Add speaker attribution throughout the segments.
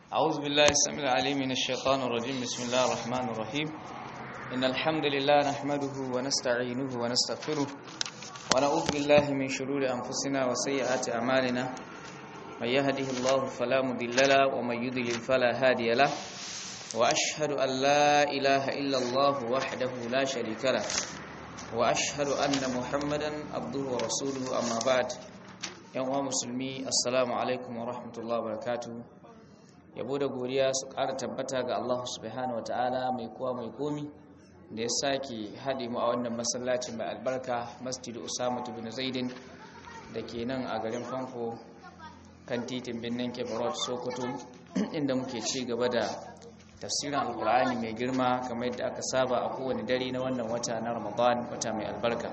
Speaker 1: أعوذ بالله السميع العليم من الشيطان الرجيم بسم الله الرحمن الرحيم إن الحمد لله نحمده ونستعينه ونستغفره ونعوذ بالله من شرور أنفسنا وسيئات أعمالنا من يهده الله فلا مضل له ومن يضلل فلا هادي له وأشهد أن لا إله إلا الله وحده لا شريك له وأشهد أن محمدا عبده ورسوله أما بعد يوم مسلمي السلام عليكم ورحمة الله وبركاته yabo da godiya su ƙara tabbata ga Allah subhanahu wa ta'ala mai kowa mai komi da ya sake haɗe mu a wannan masallacin mai albarka masjidu usama bin zaidin da ke nan a garin famfo kan titin birnin kebarot sokoto inda muke ci gaba da tafsirin alkur'ani mai girma kamar yadda aka saba a kowane dare na wannan wata na ramadan wata mai albarka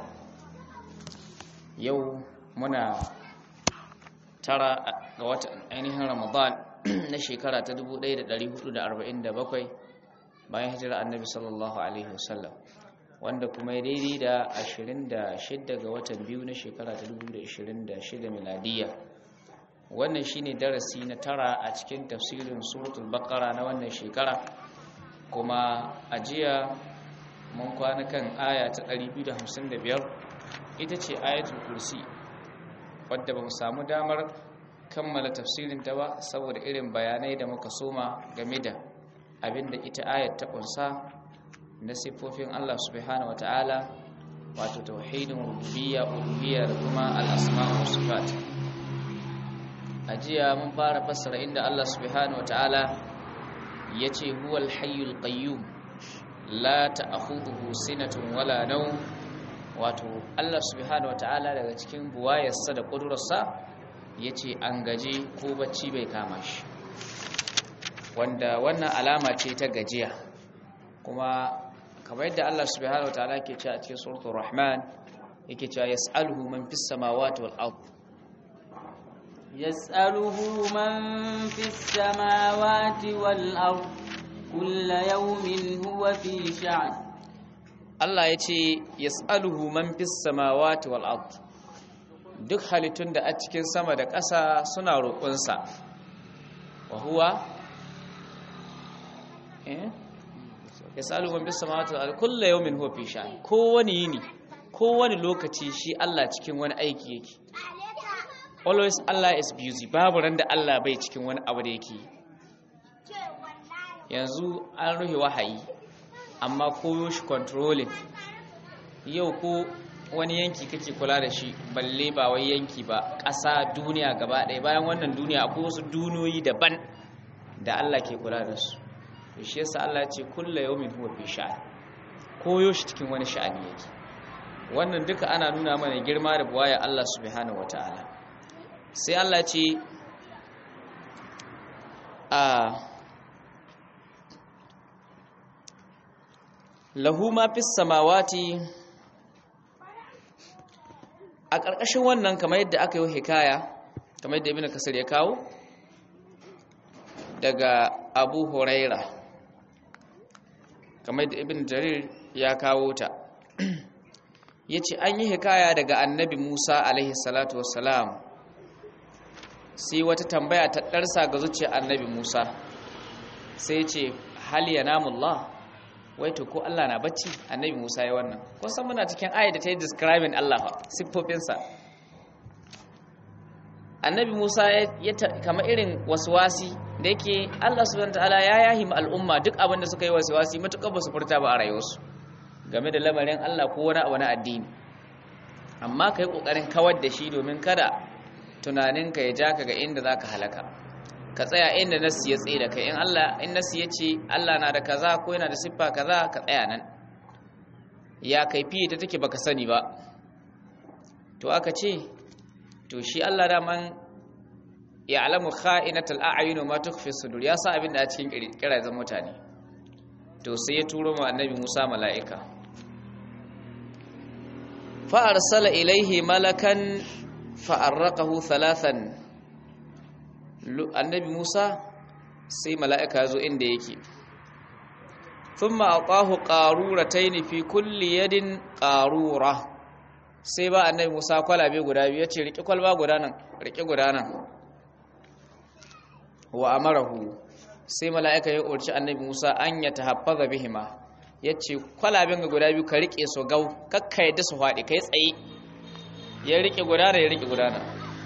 Speaker 1: yau muna tara ga watan ainihin ramadan na shekara ta 1447 bayan hijira annabi sallallahu alaihi wasallam wanda kuma ya daidai da 26 ga watan biyu na shekara ta 2026 miladiya wannan shine darasi na tara a cikin tafsirin suratul baqara na wannan shekara kuma a jiya mun kwana kan aya ta 255 ita ce ayatul kursi wadda ba mu samu damar kammala tafsirin ta ba saboda irin bayanai da muka soma game da abinda ita ayat ta kunsa na siffofin Allah subhanahu wataala wato tauhidin rububiyya uluhiyya da kuma al-asma' wa sifat ajiya mun fara fassara inda Allah subhanahu wataala yace huwal hayyul qayyum la ta'khudhuhu sinatun wala nawm wato Allah subhanahu wataala daga cikin buwayarsa da kudurarsa ya ce an gaje ko bacci bai kama shi wanda wannan alama ce ta gajiya kuma kamar yadda Allah subhanahu wataala ke cewa a cikin suratul rahman yake cewa yas'aluhu man fis samawati wal ard
Speaker 2: yas'aluhu man fis samawati wal ard kullu yawmin huwa fi sha'n
Speaker 1: Allah ya ce yas'aluhu man fis samawati wal ard duk halittun da a cikin sama da ƙasa suna roƙonsa wa huwa ya salu man bis samawati wal kullu yawmin huwa fi sha'n kowani yini kowani lokaci shi Allah cikin wani aiki yake always Allah is busy babu ran da Allah bai cikin wani abu da yake yanzu an ruhe wahayi amma koyo shi controlling yau ko wani yanki kake kula da shi balle ba wai yanki ba ƙasa duniya gaba ɗaya bayan wannan duniya akwai wasu duniyoyi daban da Allah ke kula da su to shi yasa Allah ya ce kullu yawmin huwa fi sha'an koyo shi cikin wani sha'ani yake wannan duka ana nuna mana girma da buwaya Allah subhanahu wataala sai Allah ce a lahu ma fis samawati a ƙarƙashin wannan kamar yadda aka yi hikaya kamar yadda ibn kasar ya kawo daga abu huraira kamar yadda ibn jarir ya kawo ta ya ce an yi hikaya daga annabi musa alaihi salatu wassalam sai wata tambaya ta ɗarsa ga zuciyar annabi musa sai ce hal ya namullah wai to ko Allah na bacci annabi Musa ya wannan ko san muna cikin ayat da ta yi describing Allah fa siffofinsa annabi Musa ya kama irin waswasi da yake Allah subhanahu wataala ya yahi al'umma duk abin da suka yi waswasi matukar ba su furta ba a rayuwarsu game da lamarin Allah ko wani abu na addini amma kai kokarin kawar da shi domin kada tunaninka ya ja ka ga inda zaka halaka ka tsaya inda nassi ya tsaye da kai in Allah in nassi ya ce Allah na da kaza ko yana da siffa kaza ka tsaya nan ya kaifi ta take baka sani ba to aka ce to shi Allah da man ya'lamu kha'inatal a'yun ma tukhfi sudur ya sa abin da a cikin kirazan mutane to sai ya turo ma annabi Musa mala'ika fa arsala ilaihi malakan fa arraqahu thalathan annabi Musa sai mala'ika ya zo inda yake thumma aqahu qaruratayn fi kulli yadin qarura sai ba annabi Musa kwalabe guda biyu yace riki kwalba guda nan riki guda nan wa amarahu sai mala'ika ya umarci annabi Musa an ya tahaffaza bihima yace kwalaben ga guda biyu ka rike su gau kakka yadda su faɗi kai tsaye ya rike gudana ya rike gudana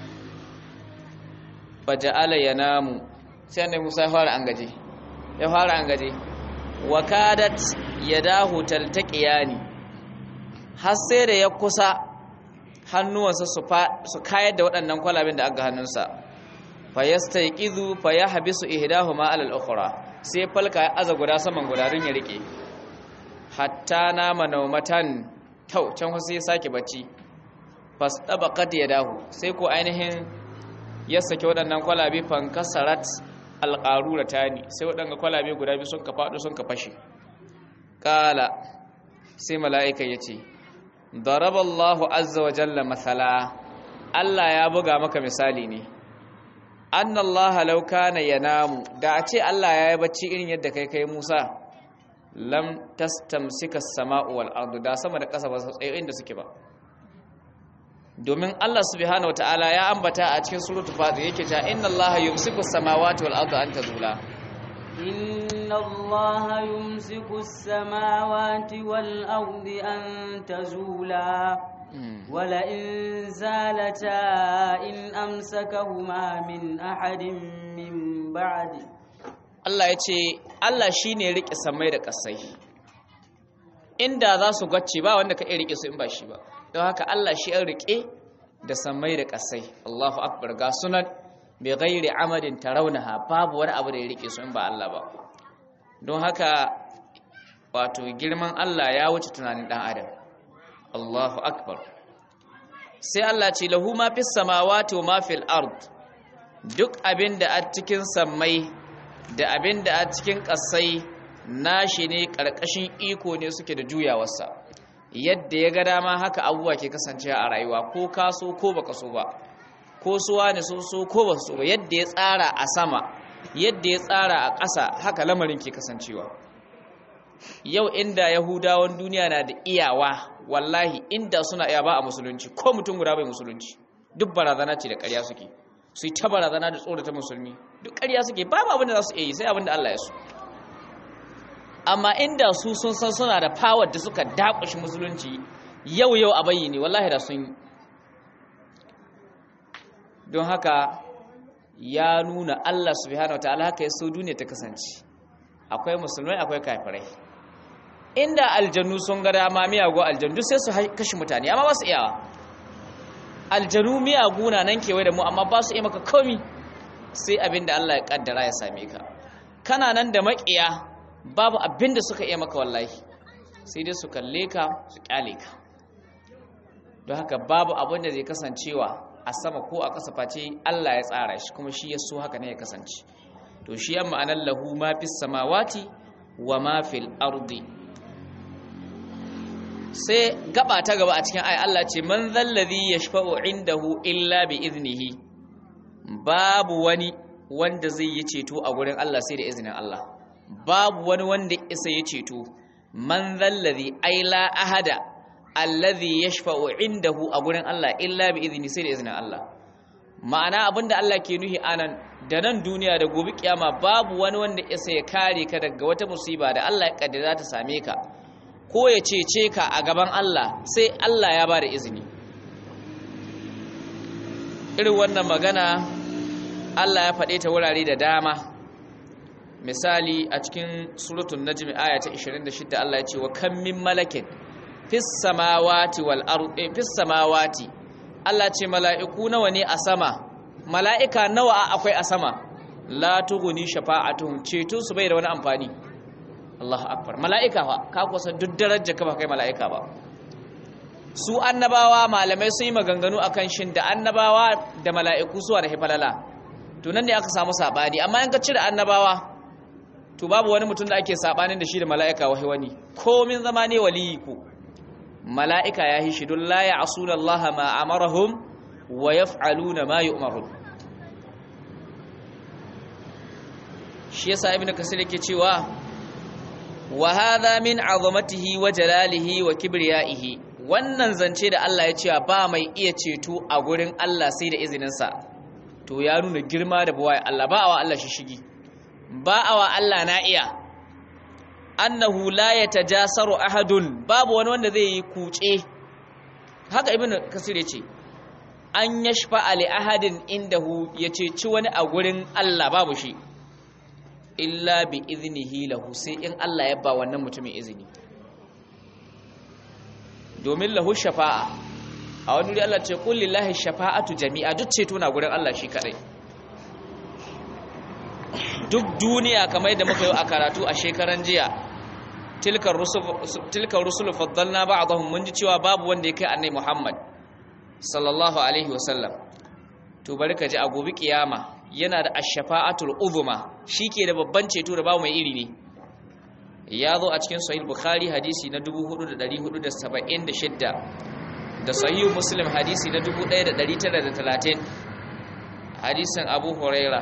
Speaker 1: faja'ala yanamu sai annabi Musa ya fara angaje ya fara angaje wa kadat yadahu taltaqiyani har sai da ya kusa hannuwansa su kayar da waɗannan kwalaben da aka hannunsa fa yastayqizu fa yahbisu ihdahuma ala al-ukhra sai falka ya aza guda saman guda don ya rike hatta nama naumatan tau can sai ya sake bacci fastabaqat yadahu sai ko ainihin ya sake waɗannan kwalabe fankasarat alqarura tani sai waɗannan kwalabe guda biyu sun ka faɗo sun ka fashe kala sai mala'ika yace daraballahu azza wa jalla masala Allah ya buga maka misali ne annallaha law kana yanamu da a ce Allah ya yi bacci irin yadda kai kai Musa lam tastamsika as-sama'u wal ardu da sama da ƙasa ba su tsaye inda suke ba domin Allah subhanahu wataala ya ambata a cikin suratul fatir yake cewa innallaha yumsiku as-samawati wal ardu an tazula
Speaker 2: إن الله يمسك السماوات والأرض أن تزولا ولئن زالتا إن أمسكهما من أحد من بعد
Speaker 1: Allah ya ce Allah shi ne riƙe samai da ƙasai inda za su gwacce ba wanda ka iya riƙe su in ba shi ba don haka Allah shi an riƙe da samai da ƙasai Allahu akbar ga sunan bai gairi amadin taraunaha babu wani abu da ya riƙe su in ba Allah ba don haka wato girman Allah ya wuce tunanin ɗan adam Allahu akbar sai Allah ce lahu ma fis samawati wa ma fil ard duk abin da a cikin sammai da abin da a cikin ƙasai nashi ne ƙarƙashin iko ne suke da juyawarsa yadda ya ga dama haka abubuwa ke kasance a rayuwa ko kaso ko baka so ba ko suwa ne so so ko ba so ba yadda ya tsara a sama yadda ya tsara a ƙasa haka lamarin ke kasancewa yau inda yahudawan duniya na da iyawa wallahi inda suna iya ba a musulunci ko mutum guda bai musulunci duk barazana ce da ƙarya suke su yi ta barazana da tsorata musulmi duk ƙarya suke babu abin da za su iya yi sai abin da Allah ya so amma inda su sun san suna da power da suka dakushi musulunci yau yau a bayyane wallahi da sun yi don haka ya nuna Allah subhanahu wataala haka ya so duniya ta kasance akwai musulmai akwai kafirai inda aljannu sun ga dama miyago aljannu sai su kashe mutane amma ba su iyawa aljanu miyagu na nan kewaye da mu amma ba su iya maka komi sai abin da Allah ya kaddara ya same ka kana nan da makiya babu abin da suka iya maka wallahi sai dai su kalle ka su kyale ka don haka babu abin da zai kasancewa a sama ko a ƙasa face Allah ya tsara shi kuma shi ya so haka ne ya kasance to shi yan ma'anar lahu ma fis samawati wa ma fil ardi sai gaba ta gaba a cikin ayi Allah ce man zallazi yashfa'u indahu illa bi iznihi babu wani wanda zai yi ceto a gurin Allah sai da izinin Allah babu wani wanda isa ya ceto man zallazi ai la ahada allazi yashfa'u indahu a gurin Allah illa bi izni sai da izinin Allah ma'ana abinda Allah ke nuhi anan da nan duniya da gobe kiyama babu wani wanda isa ya kare ka daga wata musiba da Allah ya kaddara ta same ka ko ya cece ka a gaban Allah sai Allah ya ba da izini irin wannan magana Allah ya faɗe ta wurare da dama misali a cikin suratun najmi aya ta 26 Allah ya ce wa kam min malakin fis samawati wal ardi fis samawati Allah ce mala'iku nawa ne a sama mala'ika nawa akwai a sama la tughni shafa'atuhum ceto su bai da wani amfani Allahu akbar mala'ika fa ka kusa duk darajar ka ba kai mala'ika ba su annabawa malamai sun yi maganganu akan shin da annabawa da mala'iku suwa da hifalala to nan ne aka samu sabani amma in ka cire annabawa to babu wani mutum da ake sabanin da shi da mala'ika wahi wani komin zama ne waliyi ku mala'ika ya hishi don la ya'suna Allah ma amarahum wa yaf'aluna ma yu'marun shi yasa ibnu kasir yake cewa wa hadha min azamatihi wa jalalihi wa kibriyaihi wannan zance da Allah ya cewa ba mai iya ceto a gurin Allah sai da izinin sa to ya nuna girma da buwaye Allah ba wa Allah shi shigi ba awa Allah na iya annahu la yatajasaru ahadun babu wani wanda zai yi kuce haka ibnu kasir yace an yashfa ali ahadin indahu yace ci wani a gurin Allah babu shi illa bi iznihi lahu sai in Allah ya ba wannan mutumin izini domin lahu shafa'a a wani wuri Allah ce qul lillahi shafa'atu jami'a duk ceto na gurin Allah shi kadai duk duniya kamar yadda muka yi a karatu a shekaran jiya tilkar rusul tilkar rusul faddalna ba'dahum mun ji cewa babu wanda ya kai annabi Muhammad sallallahu alaihi wasallam to bari ka ji a gobe kiyama yana da ash-shafa'atul uzma shike da babban ceto da babu mai iri ne ya zo a cikin sahih bukhari hadisi na 4476 da sahih muslim hadisi na 1930 hadisin abu huraira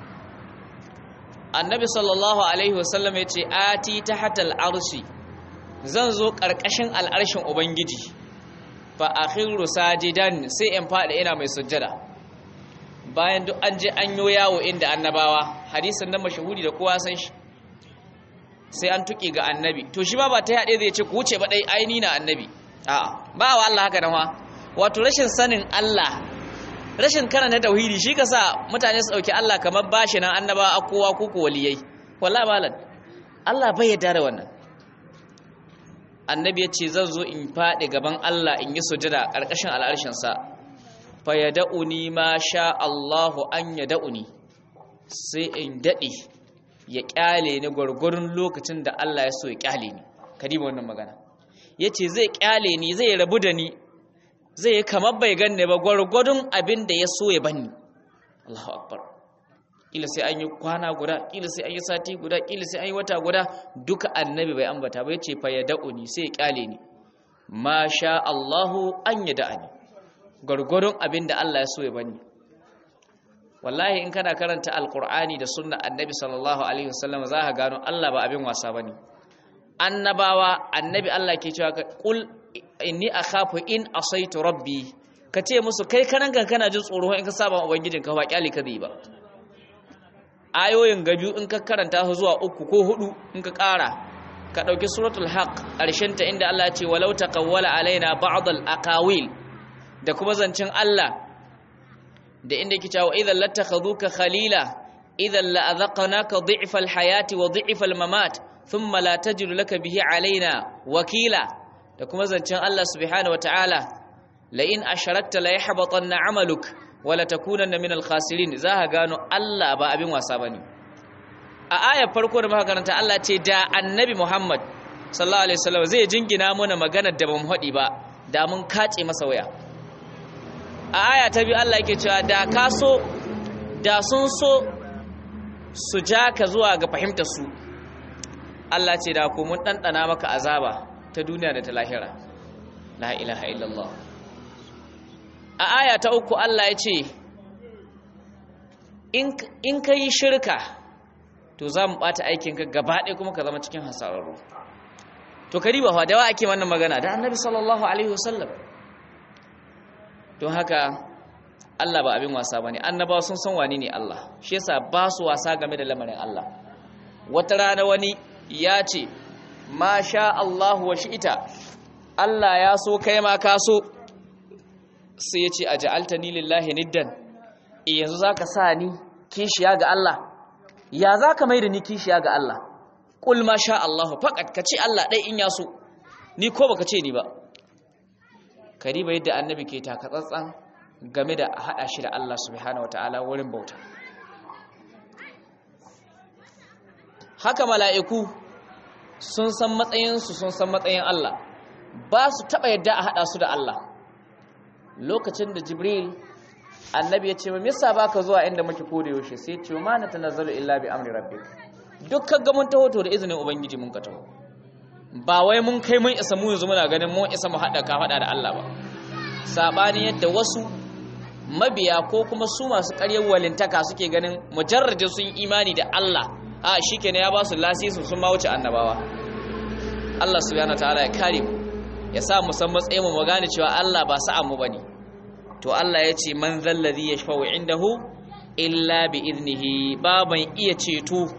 Speaker 1: annabi sallallahu alaihi wasallam ya ce ati tahtal arshi zan zo karkashin al'arshin ubangiji fa akhiru sajidan sai in fada ina mai sujjada bayan duk an je an yo yawo inda annabawa hadisin nan mashahuri da kowa san shi sai an tuki ga annabi to shi ba ba ta yade zai ce ku wuce ba dai aini na annabi a'a ba wa Allah haka nan wato rashin sanin Allah rashin karanta tauhidi shi ka sa mutane su dauki Allah kamar bashi nan annabawa a kowa ko ko waliyai wallahi malam Allah bai yarda da wannan annabi ya ce zan zo in faɗi gaban Allah in yi sujada ƙarƙashin al'arshinsa fa ya da'uni ma sha Allahu an ya da'uni sai in daɗe ya ƙyale ni gwargwarin lokacin da Allah ya so ya ƙyale ni kadiba wannan magana ya ce zai ƙyale ni zai rabu da ni zai kamar bai ganne ba gwargwadon abin da ya so ya bani Allahu akbar kila sai an yi kwana guda kila sai an yi sati guda kila sai an yi wata guda duka annabi bai ambata ba yace fa yad'uni sai ya kyale ni ma sha Allahu an yad'ani gurgurun abinda Allah ya so ya bani wallahi in kana karanta alqur'ani da sunna annabi sallallahu alaihi wasallam za ka gano Allah ba abin wasa bane annabawa annabi Allah ke cewa qul inni akhafu in asaitu rabbi kace musu kai kanan kana jin tsoro in ka saba ubangijinka ba kyale ka zai ba ayoyin gabiyu in ka karanta su zuwa uku ko hudu in ka ƙara ka ɗauki suratul haq ta inda Allah ce walau taqawwala alaina ba'd al-aqawil da kuma zancin Allah da inda yake cewa idan lattakhadhuka khalila idan la adhaqnaka dhi'fa al-hayati wa dhi'fa al-mamat thumma la tajidu laka bihi alaina wakila da kuma zancin Allah subhanahu wa ta'ala la in asharakta la yahbatanna 'amaluk wala takunanna minal khasirin za ka gano Allah ba abin wasa bane a ayar farko da muka karanta Allah ce da annabi Muhammad sallallahu alaihi wasallam zai jingina mana magana da bamu hadi ba da mun kace masa waya a aya ta biyu Allah yake cewa da ka so da sun so su ja ka zuwa ga fahimtar su Allah ce da ku mun dandana maka azaba ta duniya da ta lahira la ilaha illallah a aya ta uku Allah ya ce in ka yi shirka to za mu ɓata aikinka gaba ɗaya kuma ka zama cikin hasararru to ka riba da wa ake wannan magana da annabi sallallahu alaihi wasallam don haka Allah ba abin wasa ba ne annabawa sun san wani ne Allah shi yasa ba su wasa game da lamarin Allah wata rana wani ya ce ma sha Allah wa shi'ita Allah ya so kai ma ka so sai ya ce a ja'alta ni lillahi niddan yanzu za ka sa ni kishiya ga Allah ya za ka mai da ni kishiya ga Allah ƙul ma sha Allah faƙat ka ce Allah ɗai in ya so ni ko baka ce ni ba kariba yadda annabi ke taka tsantsan game da haɗa shi da Allah subhanahu wata'ala wurin bauta haka mala'iku sun san matsayinsu sun san matsayin Allah ba su taɓa yadda a haɗa su da Allah lokacin da jibril annabi ya ce ma misa baka zuwa inda muke koda yaushe sai ce ma na tanazzalu illa bi amri rabbik dukkan ga mun taho to da izinin ubangiji mun ka taho ba wai mun kai mun isa mu yanzu muna ganin mun isa mu hada ka hada da Allah ba sabani yadda wasu mabiya ko kuma su masu ƙaryar walintaka suke ganin mujarradin sun imani da Allah a shikenan ya ba su lasisi sun ma wuce annabawa Allah subhanahu wataala ya kare mu ya sa mu san matsayin mu gane cewa Allah ba sa'a mu bane to Allah ya ce man zallazi yashfa'u indahu illa bi iznihi baban iya ceto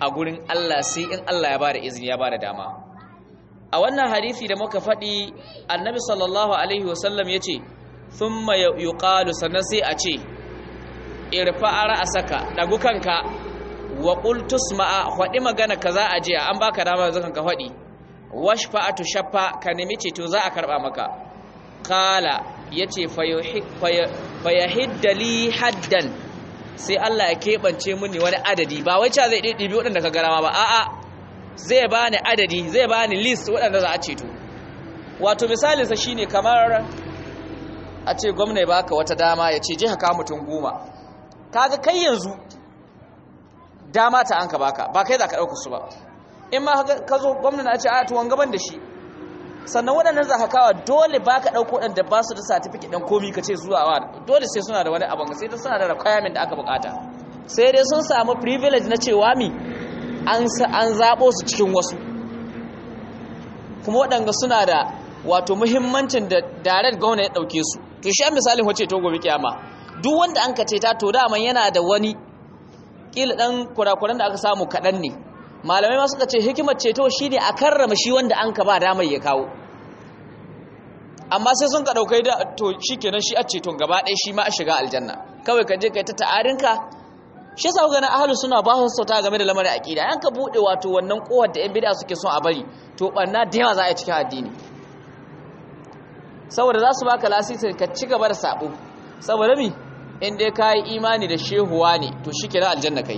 Speaker 1: a gurin Allah sai in Allah ya bada izini ya bada dama a wannan hadisi da muka faɗi annabi sallallahu alaihi wasallam ya ce thumma yuqalu sannan sai a ce irfa ra'asaka dagu kanka wa qul tusma'a faɗi magana kaza a jiya an baka dama yanzu kanka faɗi washfa'atu shaffa ka nemi ceto za a karba maka qala yace fayahidda li haddan sai Allah ya keɓance mini wani adadi ba wai cewa zai ɗiɗɗibi waɗanda ka garama ba a'a zai bani adadi zai bani list waɗanda za a ceto wato misalinsa shine kamar a ce gwamna ya baka wata dama ya ce je ka mutum goma kaga kai yanzu dama ta an ka baka ba kai za ka ɗauka su ba in ma ka zo gwamna na ce a tuwon gaban da shi sannan waɗannan za ka kawo dole ba ka ɗauko waɗanda ba su da satifiket ɗan komi ka ce zuwa wa dole sai suna da wani abin sai ta suna da requirement da aka bukata sai dai sun samu privilege na cewa mi an zaɓo su cikin wasu kuma waɗanda suna da wato muhimmancin da direct gwamna ya ɗauke su to shi an misalin wace to gobe kiyama duk wanda an ka ce ta to daman yana da wani ƙila ɗan kurakuran da aka samu kaɗan ne malamai ma suka ce hikimar ceto shine a karrama shi wanda an ka ba damar ya kawo amma sai sun ka daukai da to shikenan shi a ceton gaba ɗaya shi ma a shiga aljanna kawai ka je kai ta ta'arinka shi yasa ga na ahlus suna ba su sauta game da lamarin aqida yan ka bude wato wannan kohar da yan bid'a suke son a bari to banna da yawa za a yi cikin addini saboda za su baka lasisi ka ci gaba da sabo saboda mi in dai ka yi imani da shehuwa ne to shikenan aljanna kai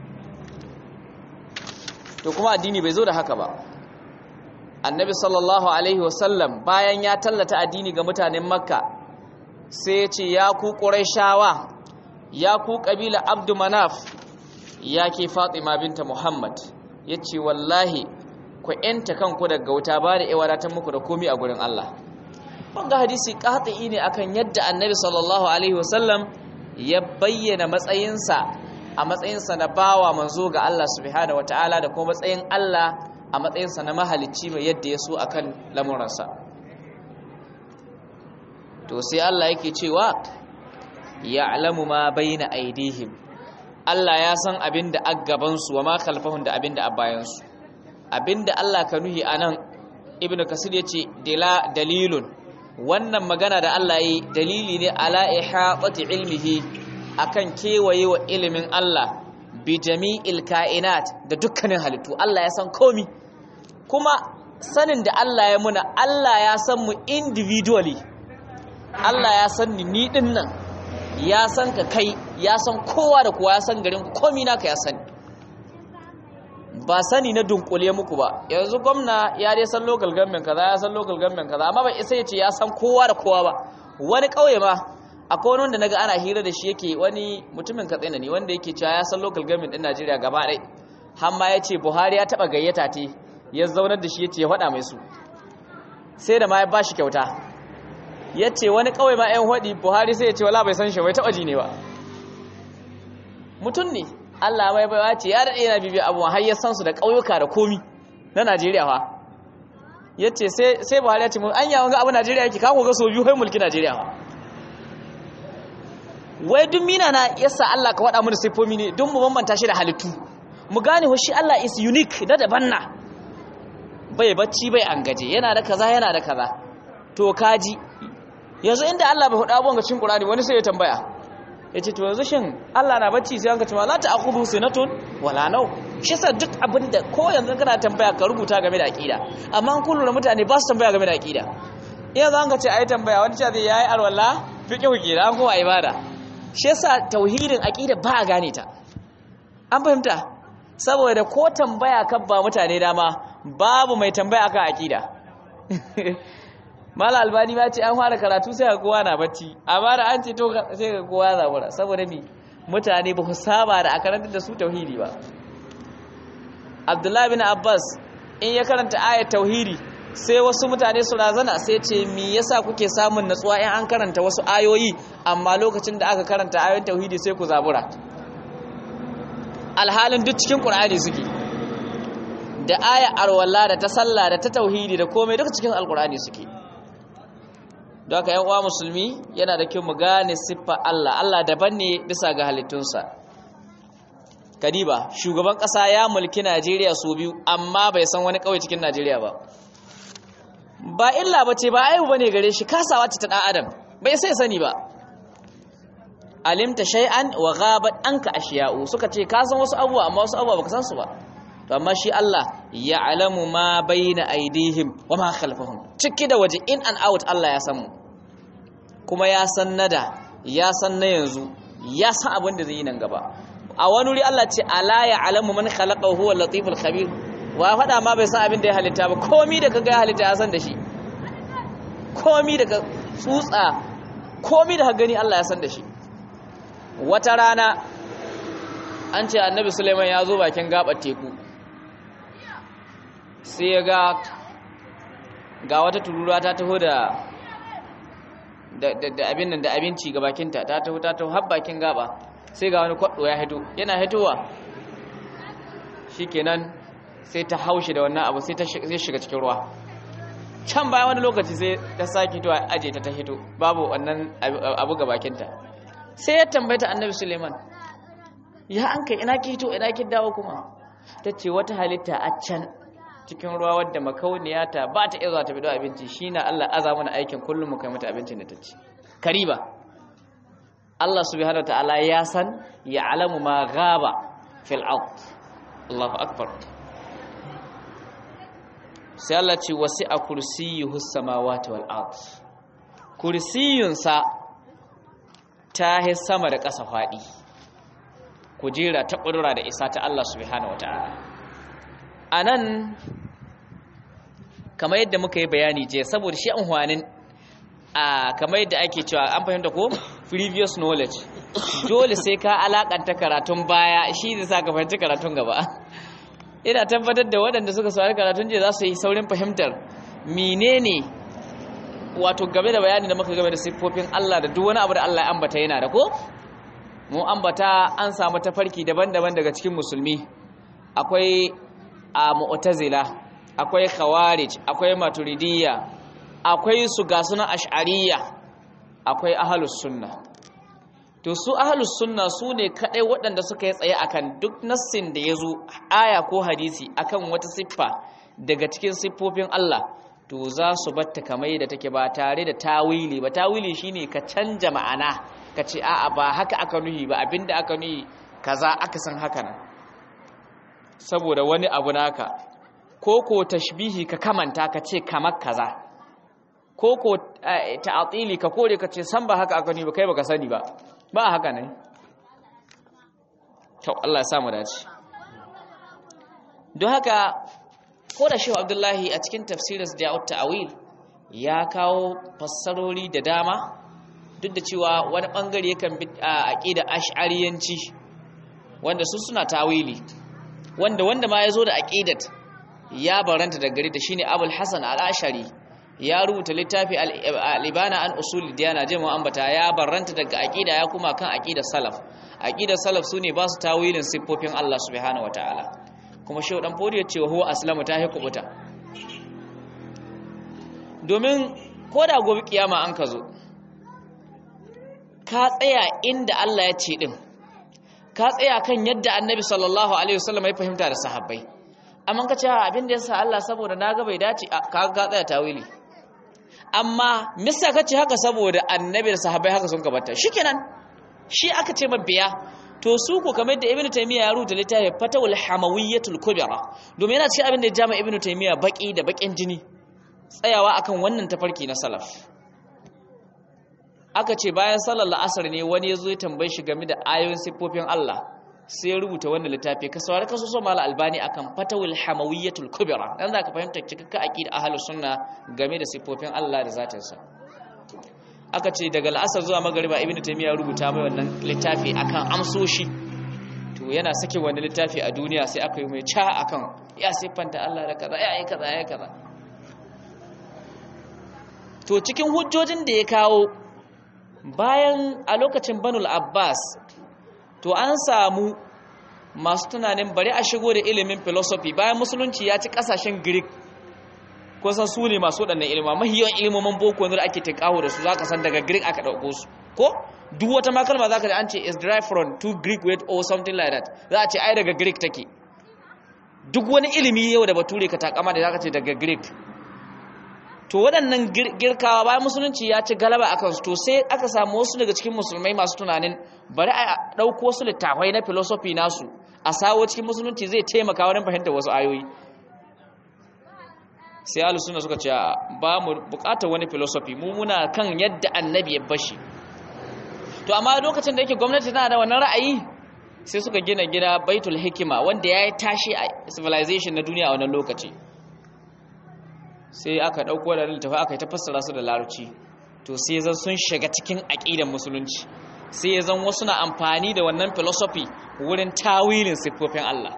Speaker 1: to kuma addini bai zo da haka ba annabi sallallahu alaihi wasallam bayan ya tallata addini ga mutanen makka sai ya ce ya ku ƙuraishawa ya ku ƙabila abdu manaf ya ke fatima binta muhammad ya ce wallahi ku ‘yanta kanku daga wuta ba da wadatar muku da komi a gurin allah wanga hadisi ƙaɗi ne akan yadda annabi sallallahu alaihi wasallam ya bayyana matsayinsa a matsayinsa na bawa manzo ga Allah subhanahu wata'ala da kuma matsayin Allah a matsayinsa na mahalicci mai yadda ya so akan lamuransa to sai Allah yake cewa ya'lamu ma baina aidihim Allah ya san abin da aggabansu wa ma khalfahum da abin da abayansu abinda Allah ka nuhi anan ibnu kasir yace dila dalilun wannan magana da Allah yi dalili ne ala ihatati ilmihi akan kewaye wa ilimin Allah bi jami'il kainat da dukkanin halittu Allah ya san komi kuma sanin da Allah ya muna Allah ya san mu individually Allah ya san ni ni din nan ya san ka kai ya san kowa da kowa ya san garin komi naka ya sani ba sani na dunkule muku ba yanzu gwamna ya dai san local government kaza ya san local government kaza amma bai isa ya ce ya san kowa da kowa ba wani kauye ma akwai wani wanda naga ana hira da shi yake wani mutumin katsina ne wanda yake cewa ya san local government din Najeriya gaba ɗaya har ma ya ce Buhari ya taba gayyata te ya zaunar da shi ya ce ya faɗa mai su sai da ma ya bashi kyauta ya ce wani kauye ma yan hodi Buhari sai ya ce wala bai san shi bai taba ji ne ba mutum ne Allah mai baiwa ce ya daɗe yana bibiya abuwa har ya san su da ƙauyuka da komi na Najeriya fa ya ce sai Buhari ya ce mun an yawon ga abu Najeriya yake kawo ga so biyu kai mulki Najeriya fa wai duk mina na yasa Allah ka waɗa mu da siffomi ne don mu bambanta shi da halittu mu gane ho shi Allah is unique da daban na bai bacci bai an gaje yana da kaza yana da kaza to kaji yanzu inda Allah bai hudu abubuwan ga cikin Qur'ani wani sai ya tambaya yace to yanzu shin Allah na bacci sai an ka ce ma la ta'khudhu sinatun wala naw shi sa duk abinda ko yanzu kana tambaya ka rubuta game da aqida amma an kullu mutane ba su tambaya game da aqida yanzu an ka ce ayi tambaya wani ce zai yayi alwala fiqh kira an kuma ibada shi yasa tauhidin aqida ba a gane ta an fahimta saboda ko tambaya kan ba mutane dama babu mai tambaya akan aqida mala albani ma ce an fara karatu sai ga kowa na bacci amma da an ce to sai ga kowa ya zabura saboda mi mutane ba ku saba da a karantar da su tauhidi ba abdullahi bin abbas in ya karanta ayat tauhidi sai wasu mutane su razana sai ce me yasa kuke samun natsuwa in an karanta wasu ayoyi amma lokacin da aka karanta ayoyin tauhidi sai ku zabura alhalin duk cikin qur'ani suke da aya arwalla da ta sallah da ta tauhidi da komai duka cikin alqur'ani suke don haka yan uwa musulmi yana da kyau mu gane siffa Allah Allah daban ne bisa ga halittunsa kadiba shugaban kasa ya mulki Najeriya su biyu amma bai san wani kauye cikin Najeriya ba ba illa bace ba aibu bane gare shi kasawa ce ta dan adam bai sai sani ba alimta shay'an wa ghabat anka ashiya'u suka ce ka san wasu abubuwa amma wasu abubuwa baka san su ba to amma shi Allah ya'lamu ma baina aydihim wa ma khalfahum ciki da waje in and out Allah ya san mu kuma ya san nada ya san na yanzu ya san abin da zai yi nan gaba a wani wuri Allah ce ala ya'lamu man khalaqa huwa latiful khabir wa faɗa ma bai san abin da ya halitta ba komi da kaga ya halitta ya san da shi komi da ka tsutsa komi da ka gani Allah ya san da shi wata rana an ce annabi suleiman ya zo bakin gabar teku sai ya ga ga wata tururuwa ta taho da da abin nan da abinci ga bakinta ta taho ta taho har bakin gaba sai ga wani kwaɗo ya hito yana hitowa shikenan sai ta haushi da wannan abu sai ta shiga cikin ruwa can bayan wani lokaci sai ta sake hitowa aje ta ta hito babu wannan abu ga bakinta sai ya tambayta annabi suleiman ya an kai ina ki hito ina ki dawo kuma ta ce wata halitta a can cikin ruwa wadda makauniya ta ba ta iya zuwa ta bido abinci shi na Allah aza mana aikin kullum mu kai mata abincin da ta ci kariba Allah subhanahu ta'ala ya san ya alamu ma gaba fil ard Allahu akbar sai Allah ce wasi'a kursiyyuhu samawati wal ard kursiyunsa ta yi sama da ƙasa faɗi kujera ta ƙudura da isa ta Allah subhanahu wata'ala a nan kamar yadda muka yi bayani je saboda shi an hwanin a kamar yadda ake cewa an fahimta ko previous knowledge dole sai ka alakanta karatun baya shi zai sa ka fahimci karatun gaba ina tabbatar da waɗanda suka saurari karatun je za su yi saurin fahimtar menene wato game da bayani da muka game da siffofin Allah da duk wani abu da Allah ya ambata yana da ko mu ambata an samu tafarki daban-daban daga cikin musulmi akwai a mu'tazila akwai khawarij akwai maturidiyya akwai su ga sunan ash'ariyya akwai ahlus sunna to su ahlus sunna su ne kadai waɗanda suka yi tsaye akan duk nassin da yazo aya ko hadisi akan wata siffa daga cikin siffofin Allah to za su batta kamar da take ba tare da tawili ba tawili shine ka canja ma'ana ka ce a'a ba haka aka nuhi ba abinda aka nuhi kaza aka san haka nan saboda wani abu naka ko ko tashbihi ka kamanta ka ce kamar kaza ko ko ta'atili ka kore ka ce san ba haka aka nuhi ba kai baka sani ba ba haka ne to Allah ya samu dace don haka ko da shehu abdullahi a cikin tafsirinsa da ya'ut ta'awil ya kawo fassarori da dama duk da cewa wani bangare yakan bi a aqida ash'ariyanci wanda su suna tawili wanda wanda ma yazo da aqidat ya baranta da gari da shine abul hasan al-ashari ya rubuta littafi al-ibana an usul diyana je mu ambata ya baranta daga aqida ya kuma kan aqidar salaf aqidar salaf sune ba su tawilin siffofin Allah subhanahu wataala kuma shehu dan fodi ya ce huwa aslamu ta hukubuta domin ko da gobe kiyama an ka zo ka tsaya inda Allah ya ce din ka tsaya kan yadda annabi sallallahu alaihi wasallam ya fahimta da sahabbai amma ka ce abin da yasa Allah saboda naga bai dace ka ga tsaya tawili amma misa ka ce haka saboda annabi da sahabbai haka sun kabata shikenan shi aka ce mabiya to su ku kamar da ibnu taymiya ya rubuta littafin fatawul hamawiyyatul kubra domin yana cikin abin da ya jama ibnu taymiya baki da bakin jini tsayawa akan wannan tafarki na salaf aka ce bayan sallar la'asar ne wani ya zo ya tambaye shi game da ayoyin siffofin Allah sai ya rubuta wannan littafi ka saurari ka so mala albani akan fatawul hamawiyyatul kubra dan zaka fahimta cikakka aqida ahlus sunna game da siffofin Allah da zatinsa aka ce daga la'asar zuwa magariba ibn taymiya rubuta mai wannan littafi akan amsoshi to yana sake wani littafi a duniya sai aka yi mai ca akan ya siffanta Allah da kaza ya yi kaza ya yi kaza to cikin hujjojin da ya kawo bayan a lokacin banul abbas to an samu masu tunanin bari a shigo da ilimin philosophy bayan musulunci ya ci kasashen greek ko san su ne masu waɗannan ilima mahiyan ilimomin boko da ake tinkaho da su zaka san daga greek aka ɗauko su ko duk wata makalma zaka ji an ce is derived from two greek word or something like that za a ce ai daga greek take duk wani ilimi yau da bature ka takama da zaka ce daga greek to waɗannan girkawa bayan musulunci ya ci galaba a kansu to sai aka samu wasu daga cikin musulmai masu tunanin bari a ɗauko wasu littafai na filosofi nasu a sawo cikin musulunci zai taimaka wurin fahimtar wasu ayoyi sai ahlus sunna suka ce ba mu bukatar wani filosofi mu muna kan yadda annabi ya bashi to amma lokacin da yake gwamnati tana da wannan ra'ayi sai suka gina gida baitul hikima wanda ya yi tashi a civilization na duniya a wannan lokaci sai aka ɗauko da littafi aka yi ta fassara su da larabci to sai zan sun shiga cikin aƙidan musulunci sai zan wasu na amfani da wannan philosophy wurin tawilin siffofin Allah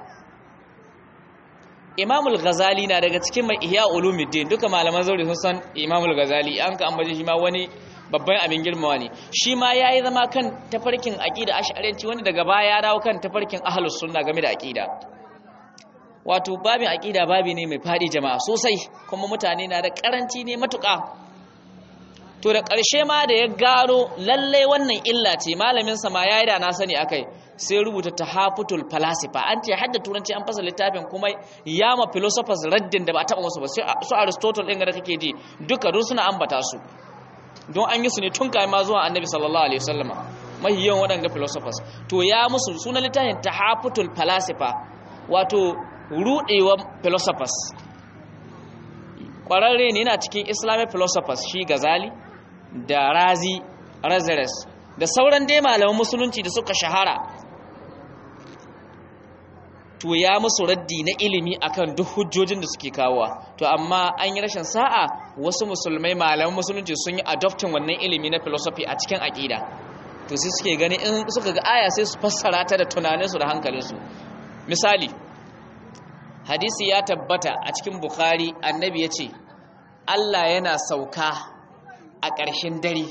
Speaker 1: Imamul Ghazali na daga cikin mai Ihya Ulumuddin duka malaman zauri sun san Imamul Ghazali an ka ambace shi ma wani babban abin girmawa ne shi ma yayi zama kan tafarkin aqida ash'ariyanci wanda daga baya ya dawo kan tafarkin ahlus sunna game da aqida wato babin aqida babi ne mai fadi jama'a sosai kuma mutane na da karanci ne matuƙa to da ƙarshe ma da ya gano lalle wannan illa ce malamin sa ma yayi da na sani akai sai rubuta tahafutul falasifa an ce hadda turanci an fasa littafin kuma ya ma philosophers raddin da ba taba musu ba su aristotle din da kake ji duka dun suna ambata su don an yi su ne tun kai ma zuwa annabi sallallahu alaihi wasallam mai yawan waɗanda philosophers to ya musu sunan littafin tahafutul falasifa wato rudewan philosophers kwararre ne yana cikin islamic philosophers shi gazali da razi razares da sauran dai malaman musulunci da suka shahara to ya musu raddi na ilimi akan duk hujjojin da suke kawowa to amma an yi rashin sa'a wasu musulmai malaman musulunci sun yi adoptin wannan ilimi na philosophy a cikin aqida to sai suke gani in suka ga aya sai su fassara ta da tunaninsu da hankalinsu misali hadisi ya tabbata a cikin bukhari annabi ya ce allah yana sauka a ƙarshen dare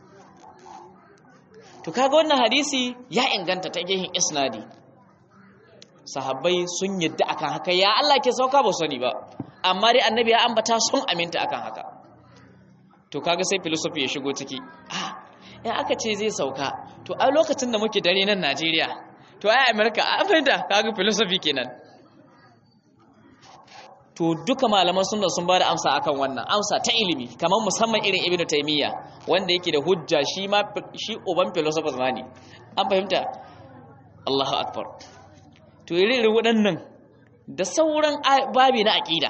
Speaker 1: to kaga wannan hadisi ya inganta ta gehin isnadi sahabbai sun yadda akan haka ya Allah ke sauka ba sani ba amma dai annabi ya ambata sun aminta akan haka to kaga sai philosophy ya shigo ciki ah in aka ce zai sauka to a lokacin da muke dare nan Najeriya to ai America a fahimta kaga philosophy kenan to duka malaman sunna sun bada amsa akan wannan amsa ta ilimi kamar musamman irin ibnu taymiya wanda yake da hujja shi ma shi uban philosophers ma ne an fahimta Allahu akbar to irin waɗannan da sauran babi na aqida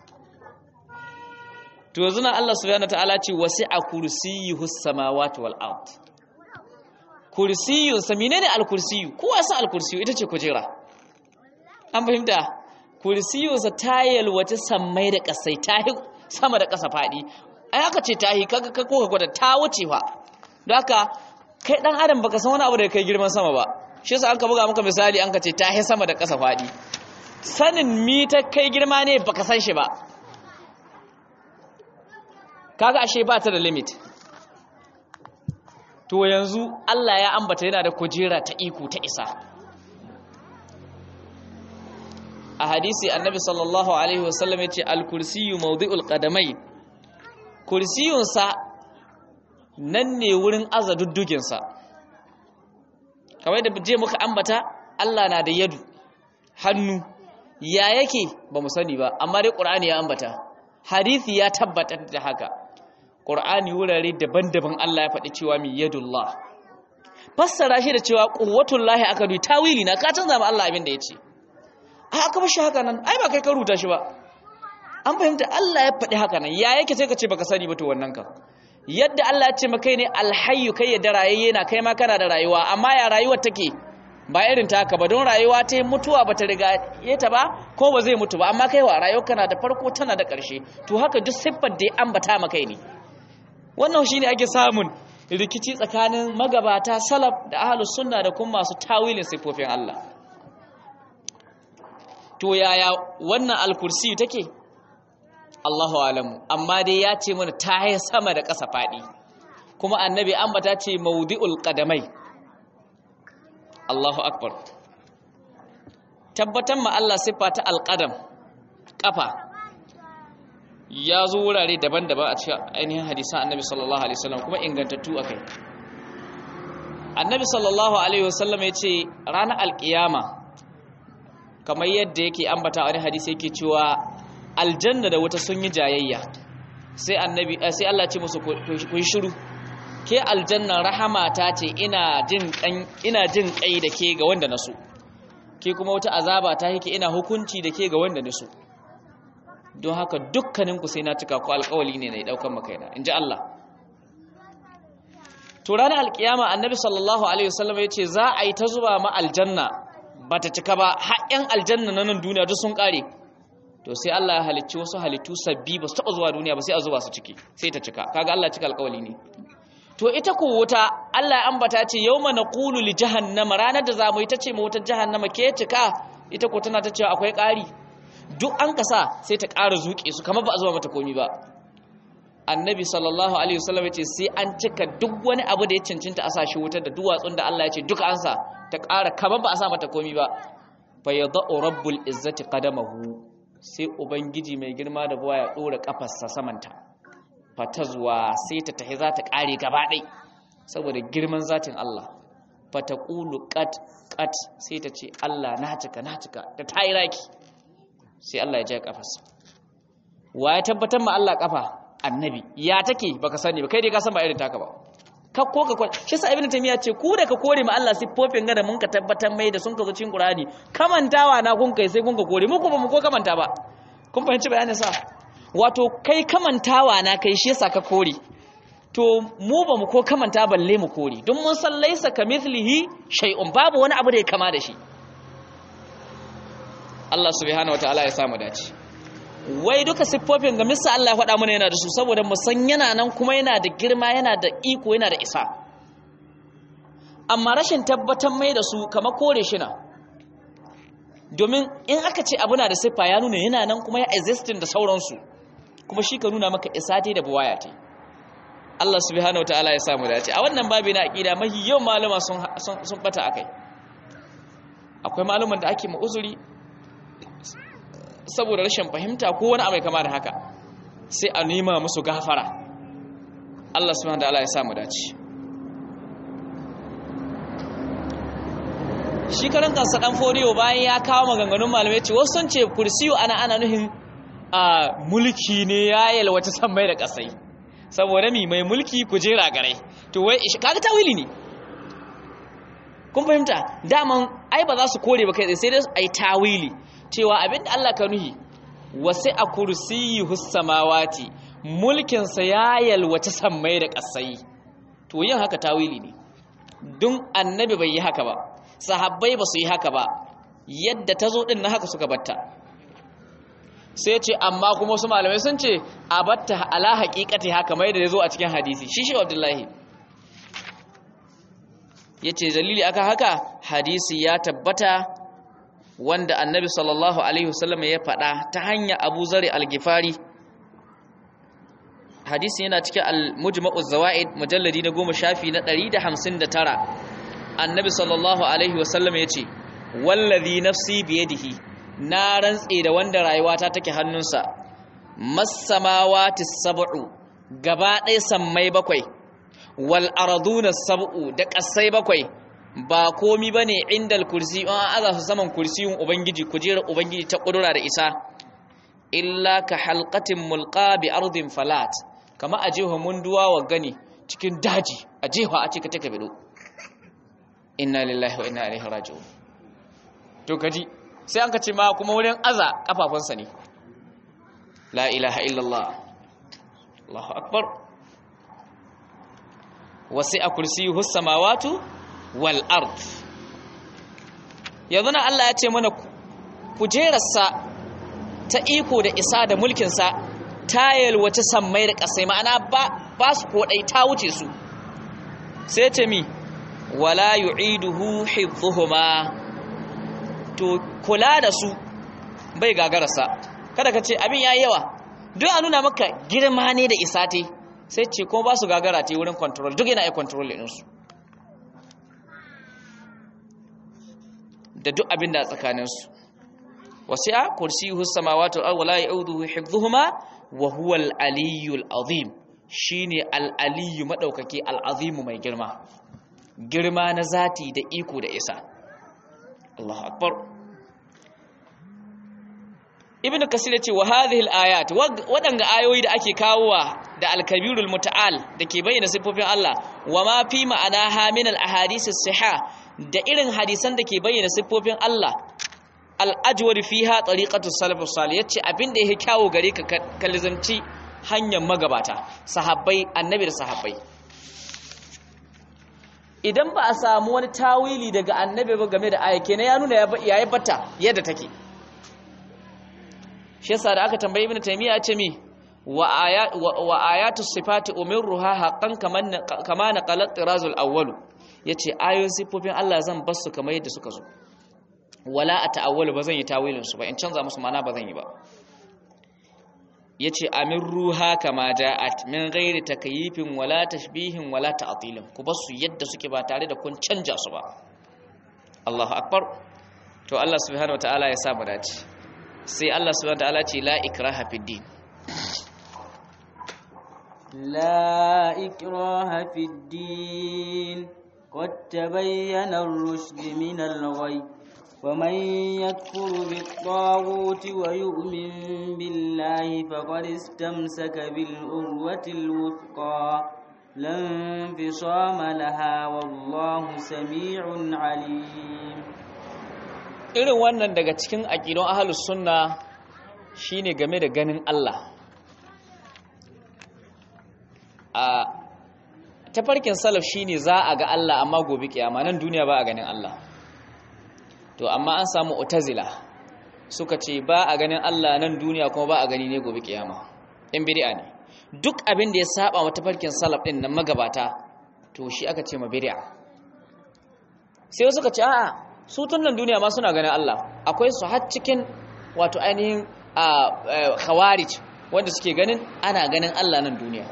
Speaker 1: to yanzu na Allah subhanahu wataala ce wasi'a kursiyyuhu samawati wal ard kursiyyu sa menene al kursiyyu kowa san al kursiyyu ita ce kujera an fahimta kursiyunsa ta yalwace sammai da ƙasai ta yi sama da ƙasa faɗi ai aka ce ta yi kaga ka koka gwada ta wuce fa don haka kai ɗan adam baka san wani abu da kai girman sama ba shi yasa an ka buga maka misali an ka ce ta yi sama da ƙasa faɗi sanin mi ta kai girma ne baka san shi ba kaga ashe ba ta da limit to yanzu Allah ya ambata yana da kujera ta iko ta isa a hadisi annabi sallallahu alaihi wasallam ya ce al-kursiyu mawdi'ul qadamai kursiyunsa nan ne wurin aza dudduginsa kawai da je muka ambata Allah na da yadu hannu ya yake ba mu sani ba amma dai qur'ani ya ambata hadisi ya tabbata da haka qur'ani wurare daban-daban Allah ya faɗi cewa mi yadullah fassara shi da cewa quwwatullahi aka duyi tawili na ka canza ma Allah abin da ya ce a aka bashi haka nan ai ba kai ka rubuta shi ba an fahimta Allah ya faɗi haka nan ya yake sai ka ce baka sani ba to wannan ka yadda Allah ya ce maka ne alhayyu kai ya da rayayye na kai ma kana da rayuwa amma ya rayuwar take ba irin ta haka ba don rayuwa ta yi mutuwa ba ta riga ta ba ko ba zai mutu ba amma kai wa rayuwar kana da farko tana da ƙarshe to haka duk siffar da ya ambata maka ne wannan shine ake samun rikici tsakanin magabata salaf da ahlus sunna da kuma masu tawilin siffofin Allah to yaya wannan alkursi take Allahu alamu amma dai ya ce mana ta yi sama da ƙasa faɗi kuma annabi ambata ce maudi'ul qadamai Allahu akbar tabbatar ma Allah siffa ta alqadam kafa ya zo wurare daban-daban a cikin ainihin hadisan annabi sallallahu alaihi wasallam kuma ingantattu akai annabi sallallahu alaihi wasallam ya ce ranar alkiyama kamar yadda yake ambata wani hadisi yake cewa aljanna da wuta sun yi jayayya sai annabi sai Allah ce musu ku yi shiru ke aljanna rahama ta ce ina jin kan ina jin kai da ke ga wanda naso ke kuma wata azaba ta yake ina hukunci da ke ga wanda naso don haka dukkanin ku sai na cika ku alƙawali ne na daukan makaina inji Allah to ranar alkiyama annabi sallallahu alaihi wasallam ya ce za a yi ta zuba ma aljanna ba ta cika ba har yan aljanna na nan duniya duk sun kare to sai Allah ya halicci wasu halittu sabbi ba su taɓa zuwa duniya ba sai a zuba su ciki sai ta cika kaga Allah cika alƙawali ne to ita ko wuta Allah ya ambata ce yawma naqulu li jahannama ranar da zamu yi ta ce ma wutar jahannama ke cika ita ko tana ta cewa akwai ƙari duk an kasa sai ta ƙara zuƙe su kamar ba a zuba mata komi ba annabi sallallahu alaihi wasallam yace sai an cika duk wani abu da ya cancanta a sashi wutar da duwatsun da Allah ya ce duka an sa ta ƙara kamar ba a sa mata komi ba fa yadau rabbul izzati qadamahu sai ubangiji mai girma da buwa ya dora kafarsa samanta fatazwa sai ta tahi za ta ƙare gaba ɗai saboda girman zatin Allah fataqulu qat qat sai ta ce Allah na cika na cika ta tayi raki sai Allah ya ja kafarsa wa ya tabbatar ma Allah kafa annabi ya take baka sani ba kai dai ka san ba irin taka ba ka ko ka shi sa ibnu tamiya ce ku da ka kore ma Allah siffofin ga da mun ka tabbatar mai da sun ka zo cikin qur'ani kamantawa na kun kai sai kun ka kore mu kuma mu ko kamanta ba kun fahimci bayanin sa wato kai kamantawa na kai shi yasa ka kore to mu ba mu ko kamanta balle mu kore don mun san laisa kamithlihi shay'un babu wani abu da ya kama da shi Allah subhanahu wataala ya samu dace wai duka siffofin ga misa Allah ya faɗa mana yana da su saboda mu san yana nan kuma yana da girma yana da iko yana da isa amma rashin tabbatar mai da su kama kore shi na domin in aka ce abu na da siffa ya nuna yana nan kuma ya existing da sauransu kuma shi ka nuna maka isa ta da buwaya ta Allah subhanahu wataala ya samu dace a wannan babi na aqida mahi yau malama sun sun bata akai akwai maluman da ake ma uzuri saboda rashin fahimta ko wani abai kama da haka sai a nema musu gafara Allah subhanahu wa ta'ala ya samu dace shi karan kansa dan fodiyo bayan ya kawo maganganun malamai ce wasu sun ce kursiyu ana ana nuhin a mulki ne ya yalwace san mai da kasai saboda mi mai mulki kujera gare to wai kaga tawili ne kun fahimta daman ai ba za su kore ba kai sai dai ai tawili cewa abinda Allah ka nuhi wasi a kursiyi samawati mulkinsa ya yalwace sammai da ƙasai to yin haka tawili ne don annabi bai yi haka ba sahabbai ba su yi haka ba yadda ta zo ɗin na haka suka batta sai ce amma kuma su malamai sun ce a batta ala haƙiƙati haka mai da ya zo a cikin hadisi shi shi abdullahi ya ce dalili aka haka hadisi ya tabbata wanda annabi sallallahu alaihi wasallam ya faɗa ta hanyar abu zari al-gifari hadisi yana cikin al-mujma'uz zawaid mujalladi na goma shafi na 159 annabi sallallahu alaihi wasallam ya ce wallazi nafsi biyadihi na rantse da wanda rayuwata take hannunsa masamawati sab'u gaba ɗaya sammai bakwai wal arduna sab'u da ƙasai bakwai ba komi ba ne inda kursi an aza su saman kursiyun ubangiji kujerar ubangiji ta ƙudura da isa illa ka halkatin mulka bi ardin falat kama a jefa munduwa wa gani cikin daji a jefa a cika taka bido inna lillahi wa inna ilaihi raji'un to kaji sai an ka ce ma kuma wurin aza kafafunsa ne la ilaha illallah Allahu akbar wasi'a kursiyuhu samawati wal ard yanzu na Allah ya ce mana kujerarsa ta iko da isa da mulkinsa ta yalwace sammai da ƙasai ma'ana ba su kodai ta wuce su sai ce mi wala yu'iduhu hifdhuhuma to kula da su bai gagararsa kada ka ce abin yayi yawa duk a nuna maka girma ne da isa te sai ce kuma ba su gagara te wurin control duk yana iya control ɗinsu da duk abin da a tsakaninsu wasi'a kursiyuhu samawati wal ardi la ya'uduhu hifdhuhuma wa huwa al-aliyyul azim shine al-aliyyu madaukaki al-azim mai girma girma na zati da iko da isa Allahu akbar ibnu kasir yace wa hadhihi al-ayat wadanga ayoyi da ake kawowa da al-kabirul muta'al dake bayyana sifofin Allah wa ma fi ma'anaha min al-ahadith as-sihah da irin hadisan da ke bayyana siffofin Allah al-ajwar fiha tariqatu salafus salih yace abin da yake kyawo gare ka kalizanci hanyar magabata sahabbai annabi da sahabbai idan ba a samu wani tawili daga annabi ba game da ayyake ne ya nuna yayi bata yadda take shi yasa da aka tambayi ibnu taymiya ce mi wa ayat wa ayatu sifati umirruha haqqan kaman kama naqalat tirazul awwal yace ayoyin sifofin Allah zan bar su kamar yadda suka zo wala ata'awwalu bazan yi tawilin su ba in canza musu mana bazan yi ba yace amirruha kama ja'at min ghairi takyifin wala tashbihin wala ta'tilin ku bar su yadda suke ba tare da kun canja su ba Allahu akbar to Allah subhanahu wataala ya sa mu dace sai Allah subhanahu wataala ce la ikraha fid din
Speaker 2: لا إكراه في الدين قد تبين الرشد من الغي ومن يكفر بالطاغوت ويؤمن بالله فقد استمسك بالأروة الوثقى لا انفصام لها والله سميع عليم
Speaker 1: irin wannan daga cikin aƙidun ahlus sunna shine game da ganin Allah a tafarkin salaf shine za a ga Allah amma gobe kiyama nan duniya ba a ganin Allah to amma an samu utazila suka ce ba a ganin Allah nan duniya kuma ba a gani ne gobe kiyama in bid'a ne duk abin da ya saba wa tafarkin salaf din nan magabata to shi aka ce ma bid'a sai suka ce a'a su tun nan duniya ma suna ganin Allah akwai su har cikin wato ainihin khawarij wanda suke ganin ana ganin Allah nan duniya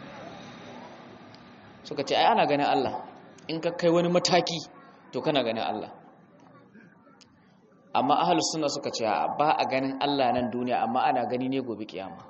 Speaker 1: suka ce ai ana ganin Allah in ka kai wani mataki to kana ganin Allah amma ahlus sunna suka ce ba a ganin Allah nan duniya amma ana gani ne gobe kiyama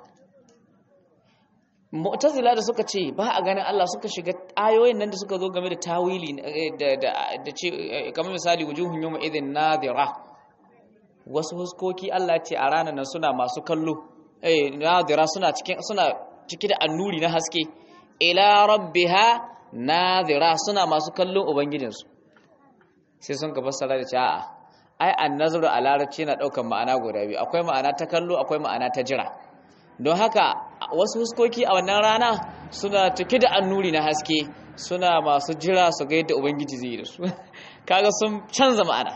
Speaker 1: mu'tazila da suka ce ba a ganin Allah suka shiga ayoyin nan da suka zo game da tawili da da da ce kamar misali wujuhun yawma idhin nadira wasu huskoki Allah ce a ranar nan suna masu kallo eh nadira suna cikin suna cike da annuri na haske ila rabbiha nadira suna masu kallon ubangijinsu sai sun ka fassara da cewa ai annazru a larabci na daukan ma'ana guda biyu akwai ma'ana ta kallo akwai ma'ana ta jira don haka wasu huskoki a wannan rana suna cike da annuri na haske suna masu jira su ga yadda ubangiji zai yi da su kaga sun canza ma'ana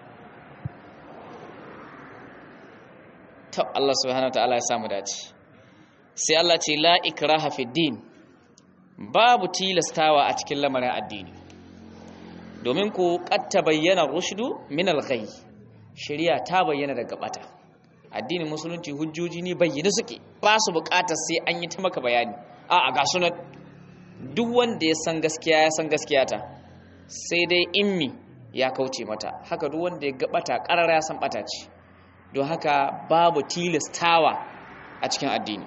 Speaker 1: ta Allah subhanahu wa ta'ala ya samu dace sai Allah ce la ikraha fi din babu tilastawa a cikin lamarin addini domin ku katta bayyana rushdu min al-ghay shari'a ta bayyana daga bata addinin musulunci hujjoji ne bayyana suke ba su bukatar sai an yi ta maka bayani a a ga sunan duk wanda ya san gaskiya ya san gaskiya ta sai dai immi ya kauce mata haka duk wanda ya gabata karara ya san bata ce don haka babu tilastawa a cikin addini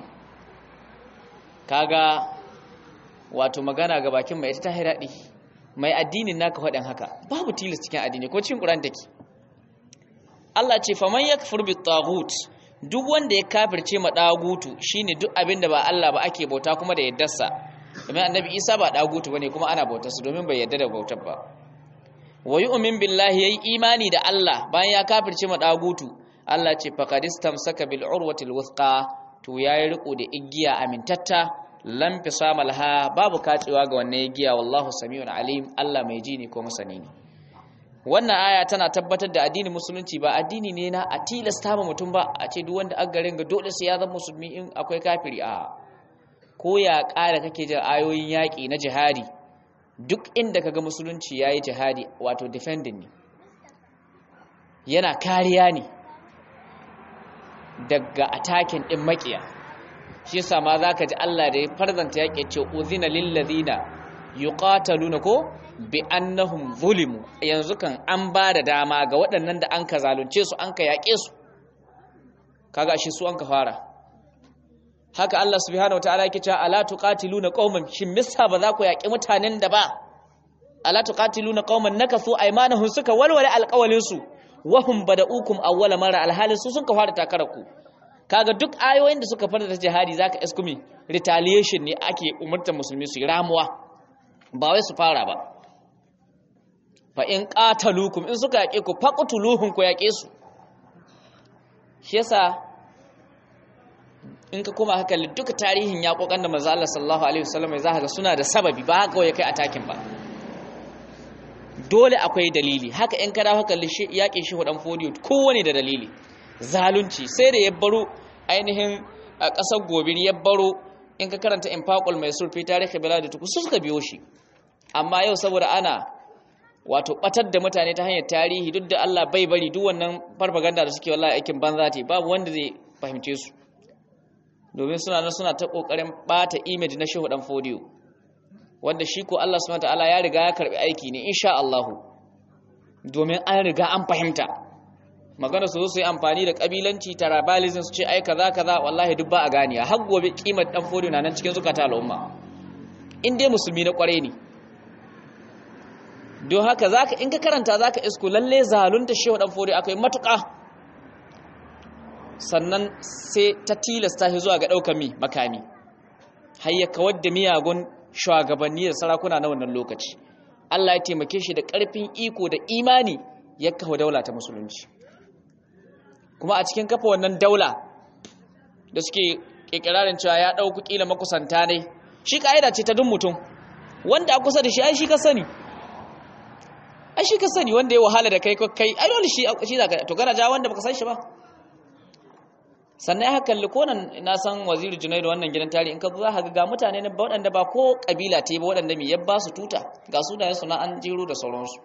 Speaker 1: kaga wato magana ga bakin mai ita ta daɗi mai addinin naka faɗin haka babu tilas cikin addini ko cikin ƙuran take Allah ce faman yakfur bit taghut duk wanda ya kafirce ma dagutu shine duk abin da ba Allah ba ake bauta kuma da yaddarsa domin annabi Isa ba dagutu bane kuma ana bautar su domin bai yadda da bautar ba wa yu'min billahi yayi imani da Allah bayan ya kafirce ma dagutu Allah ce faqad istamsaka bil urwatil wuthqa to yayi riko da igiya amintatta lam fisama laha babu kacewa ga wannan igiya wallahu samiun alim Allah mai ji ne ko masani ne wannan aya tana tabbatar da addinin musulunci ba addini ne na a tilasta ma mutum ba a ce duk wanda garin ga dole sai ya zama musulmi in akwai kafiri a ko ya ƙara kake jin ayoyin yaƙi na jihadi duk inda kaga musulunci yayi jihadi wato defending ne yana kariya ne daga attacking din makiya shi yasa ma zaka ji Allah da ya farzanta yaƙi ce uzina lil ladina yuqataluna ko bi annahum zulimu yanzu kan an ba da dama ga waɗannan da an ka zalunce su an ka yaƙe su kaga ashe su an ka fara haka Allah subhanahu wataala yake cewa ala tuqatiluna qauman shin misa ba za ku yaƙi mutanen da ba ala tuqatiluna qauman nakasu aymanahum suka walwala alqawlin su wahum bada'ukum awwala mara alhalin su sun ka fara takara ku kaga duk ayoyin da suka fara da jihadi zaka iskumi retaliation ne ake umurtar musulmi su yi ramuwa ba wai su fara ba fa in qataluukum in suka yaƙe ku faqtuluhum ku yaƙe su shi yasa in ka koma haka duka tarihin yaƙoƙan da manzo Allah sallallahu alaihi wasallam za ka ga suna da sababi ba haka kawai kai atakin ba dole akwai dalili haka in ka dawo haka yaƙin shi hudan fodiyo kowane da dalili zalunci sai da ya baro ainihin a ƙasar gobir ya baro in ka karanta infaqul mai surfi tarihi bilad tuku su suka biyo shi amma yau saboda ana wato batar da mutane ta hanyar tarihi duk da Allah bai bari duk wannan farfaganda da suke wallahi aikin banza ce babu wanda zai fahimce su domin suna nan suna ta kokarin bata image na shehu dan fodiyo wanda shi ko Allah subhanahu wataala ya riga ya karbi aiki ne insha Allah domin an riga an fahimta magana su zo su yi amfani da kabilanci tribalism su ce ai kaza kaza wallahi duk ba a ganiya har gobe kimar dan fodiyo na nan cikin zukata al'umma in dai musulmi na kware ne don haka zaka in ka karanta zaka isko lalle zalunta shehu dan fodiyo akai matuƙa sannan sai ta tilasta shi zuwa ga ɗaukar mi makami har ya kawar da miyagun shugabanni da sarakuna na wannan lokaci Allah ya taimake shi da ƙarfin iko da imani ya kawo daula ta musulunci kuma a cikin kafa wannan daula da suke ƙirƙirarin cewa ya ɗauku ƙila makusanta ne shi ƙa'ida ce ta duk mutum wanda a kusa da shi ai shi ka sani ai shi ka sani wanda ya wahala da kai kai ai dole shi shi zaka to kana ja wanda baka san shi ba sannan haka kalli ko nan na san waziri junaidu wannan gidan tari in ka zo za ka ga mutane ne waɗanda ba ko kabila ta ba waɗanda mai yabba su tuta ga sunayen su na an jero da sauransu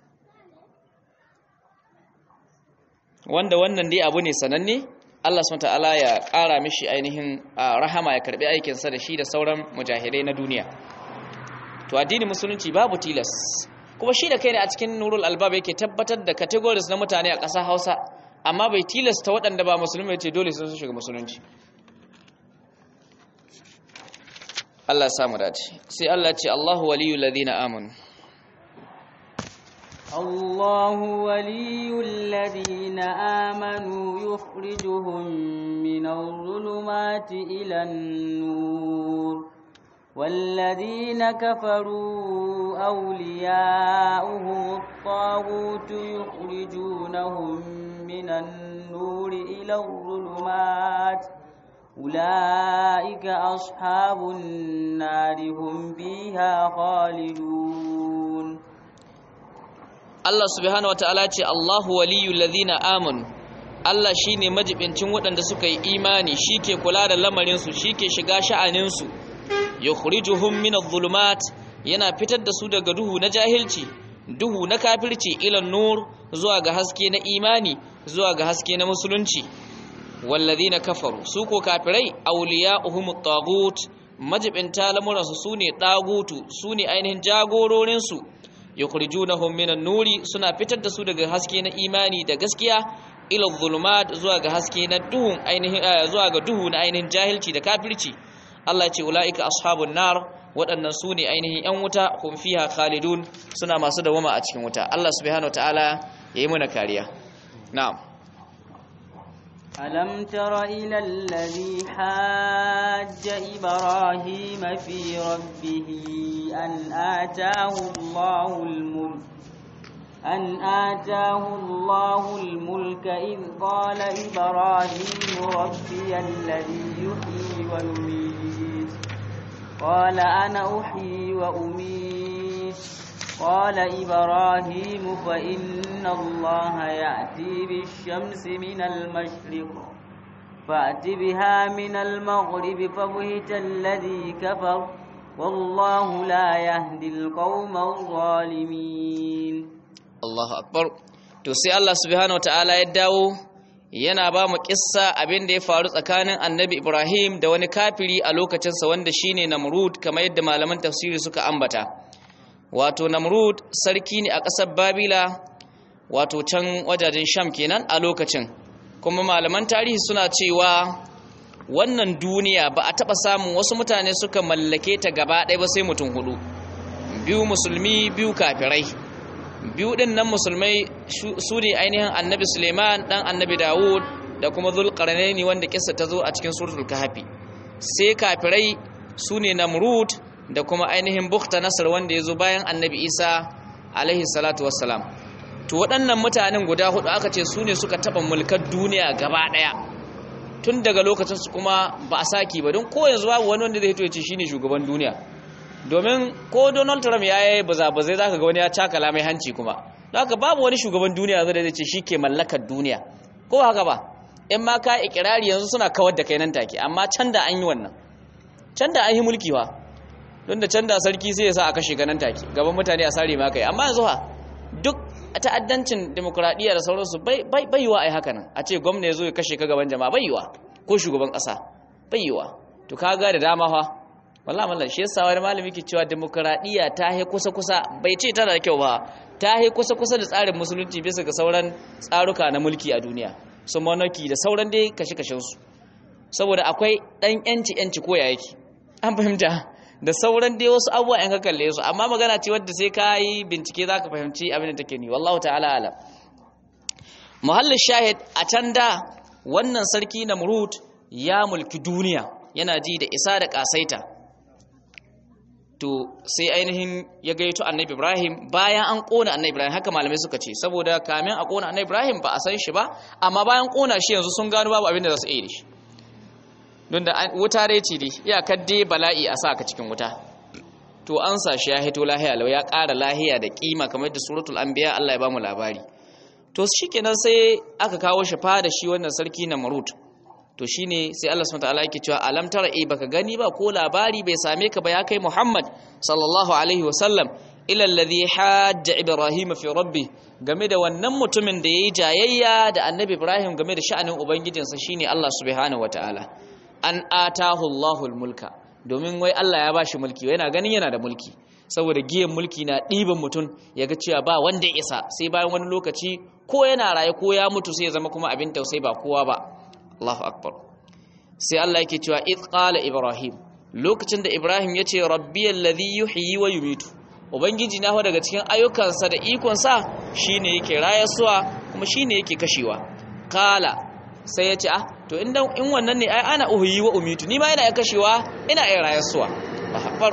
Speaker 1: wanda wannan dai abu ne sananne Allah subhanahu ta'ala ya ƙara mishi ainihin rahama ya karbi aikin sa da shi da sauran mujahidai na duniya to addinin musulunci babu tilas kuma shi da kai ne a cikin nurul albab yake tabbatar da categories na mutane a ƙasar Hausa amma bai tilasta waɗanda ba musulmi ce dole sun shiga musulunci Allah ya samu dace sai Allah ya ce Allahu waliyul ladina amanu
Speaker 2: الله ولي الذين آمنوا يخرجهم من الظلمات إلى النور والذين كفروا أولياؤهم الطاغوت يخرجونهم من النور إلى الظلمات أولئك أصحاب النار هم فيها خالدون
Speaker 1: Allah subhanahu wataala ce Allahu waliyul ladina amanu Allah shine majibincin waɗanda suka yi imani shike kula da lamarin su shike shiga sha'anin su yukhrijuhum min adh-dhulumat yana fitar da su daga duhu na jahilci duhu na kafirci ila nur zuwa ga haske na imani zuwa ga haske na musulunci walladhina kafaru su ko kafirai awliya'uhum at-taghut majibinta lamuransu sune dagutu sune ainihin jagororin su yukhrijunahum minan nuri suna fitar da su daga haske na imani da gaskiya ila dhulumat zuwa ga haske na duhun ainihin zuwa ga duhu na ainihin jahilci da kafirci Allah ya ce ulaika ashabun nar waɗannan su ne ainihin yan wuta hum fiha khalidun suna masu dawama a cikin wuta Allah subhanahu wataala yayi mana kariya na'am
Speaker 2: ألم تر إلى الذي حاج إبراهيم في ربه أن آتاه الله الملك أن آتاه الله الملك إذ قال إبراهيم ربي الذي يحيي ويميت قال أنا أحيي وأميت قال إبراهيم فإن الله يأتي بالشمس من المشرق فأت بها من المغرب فبهت الذي كفر والله لا يهدي القوم الظالمين
Speaker 1: Allahu akbar to sai Allah subhanahu wataala ya dawo yana ba mu kissa abin da ya faru tsakanin Annabi Ibrahim da wani kafiri a lokacinsa wanda shine Namrud kamar yadda malaman tafsiri suka ambata wato Namrud sarki ne a ƙasar Babila wato can wajajen Sham kenan a lokacin kuma malaman tarihi suna cewa wannan duniya ba a taɓa samun wasu mutane suka mallake ta gaba ɗaya ba sai mutum hudu biyu musulmi biyu kafirai biyu ɗin nan musulmai su ne ainihin annabi suleiman ɗan annabi dawud da kuma zulƙarnaini wanda kisa ta zo a cikin suratul kahfi sai kafirai su ne namrud da kuma ainihin bukta nasar wanda ya zo bayan annabi isa alaihi salatu wassalam to waɗannan mutanen guda hudu aka ce su ne suka taɓa mulkar duniya gaba ɗaya tun daga lokacin su kuma ba a saki ba don ko yanzu babu wani wanda zai hito ya ce shine shugaban duniya domin ko donald trump ya yi baza-bazai za ka ga wani ya cakala mai hanci kuma don haka babu wani shugaban duniya zai ce shi ke mallakar duniya ko haka ba in ma ka ikirari yanzu suna kawar da kai nan take amma can da an yi wannan can da an yi mulki wa don da can da sarki sai ya sa a kashe ganin take gaban mutane a sare ma kai amma yanzu ha duk ta'addancin demokuraɗiyya da sauransu bai yiwa a yi haka nan a ce gwamna ya zo ya kashe ka gaban jama'a bai yiwa ko shugaban ƙasa bai yiwa to kaga da dama fa wallahi mallan shi yasa wani malami ke cewa demokuraɗiyya ta he kusa kusa bai ce tana da kyau ba ta he kusa kusa da tsarin musulunci bisa ga sauran tsaruka na mulki a duniya su monarchy da sauran dai kashe kashen su saboda akwai dan yanci yanci ko ya yake an fahimta da sauran dai wasu abubuwa yan ka kalle su amma magana ce wadda sai ka yi bincike za ka fahimci abin da take ni wallahu ta'ala ala muhallin shahid a can da wannan sarki na murut ya mulki duniya yana ji da isa da kasaita to sai ainihin ya gaito annabi ibrahim bayan an kona annabi ibrahim haka malamai suka ce saboda kamin a kona annabi ibrahim ba a san shi ba amma bayan kona shi yanzu sun gano babu abin da za su iya da shi don da wuta dai ce dai iyakar dai bala'i a sa ka cikin wuta to an sa shi ya hito lahiya lau ya ƙara lahiya da kima kamar da suratul anbiya Allah ya bamu labari to shikenan sai aka kawo shi fa da shi wannan sarki na marut to shine sai Allah subhanahu wataala yake cewa alam tara eh baka gani ba ko labari bai same ka ba ya kai Muhammad sallallahu alaihi wasallam ila alladhi hajja ibrahim fi rabbi game da wannan mutumin da yayi jayayya da annabi ibrahim game da sha'anin ubangijinsa shine Allah subhanahu wataala an atahu Allahul mulka domin wai Allah ya bashi mulki yana ganin yana da mulki saboda giyan mulki na ɗiban mutum ya ga cewa ba wanda ya isa sai bayan wani lokaci ko yana raye ko ya mutu sai ya zama kuma abin tausayi ba kowa ba Allahu akbar sai Allah yake cewa id qala ibrahim lokacin da ibrahim ya ce rabbi alladhi yuhyi wa yumitu ubangiji na daga cikin ayyukansa da ikonsa shine yake rayasuwa kuma shine yake kashewa qala sai ya ce ah to in in wannan ne ai ana uhyi wa umitu ni ma ina kashewa ina iya rayasuwa akbar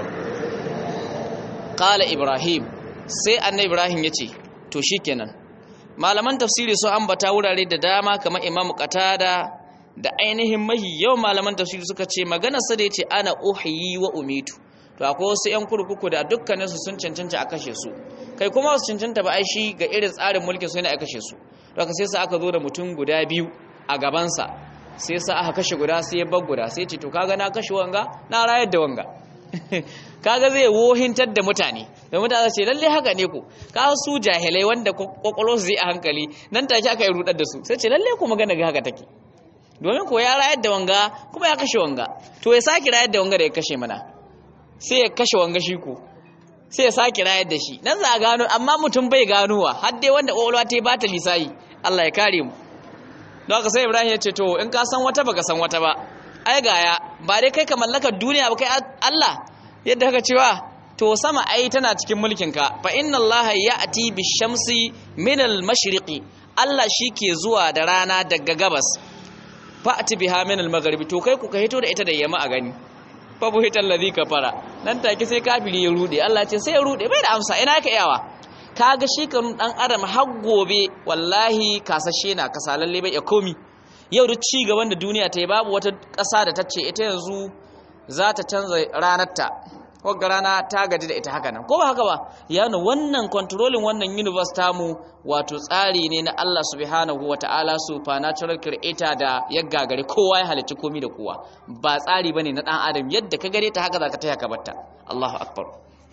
Speaker 1: qala ibrahim sai annabi ibrahim ya ce to shikenan malaman tafsiri sun ambata wurare da dama kamar imamu qatada da ainihin mahi yawan malaman tafsiri suka ce maganar sa da yace ana uhyi wa umitu to akwai wasu yan kurkuku da dukkanin su sun cancanta a kashe su kai kuma su cancanta ba ai shi ga irin tsarin mulkin su yana a kashe su to aka sai sa aka zo da mutum guda biyu a gaban sa sai sa aka kashe guda sai ya bar guda sai ce to kaga na kashe wanga na rayar da wanga kaga zai wohintar da mutane da mutane ce lalle haka ne ku ka su jahilai wanda kwakwalo su zai a hankali nan take aka yi rudar da su sai ce lalle ku magana ga haka take domin ko ya rayar da wanga kuma ya kashe wanga to ya sake rayar da wanga da ya kashe mana sai ya kashe wanga shi ko sai ya sake rayar da shi nan za a gano amma mutum bai ganowa har dai wanda kwakwalwa ta ba ta lisayi Allah ya kare mu don haka sai Ibrahim ya ce to in ka san wata baka san wata ba ai gaya ba dai kai ka mallakar duniya ba kai Allah yadda haka cewa to sama ai tana cikin mulkinka fa inna Allah ya'ti bishamsi min al-mashriqi Allah ke zuwa da rana daga gabas fa'ati biha min al-maghribi to kai ku ka hito da ita da yamma a gani fa buhital ladhi kafara nan take sai kafiri ya rude Allah ce sai ya rude bai da amsa ina ka iyawa kaga shi kan dan adam har gobe wallahi kasashe na kasalalle bai ya komi yau duk ci gaban da duniya ta yi babu wata ƙasa da ta ce ita yanzu za ta canza ranarta wagga rana ta gaji da ita haka nan ko ba haka ba yana wannan controlling wannan universe tamu wato tsari ne na Allah subhanahu wata'ala supernatural creator da ya gagare kowa ya halicci komi da kowa ba tsari bane na dan adam yadda ka gare ta haka zaka taya ka batta Allahu akbar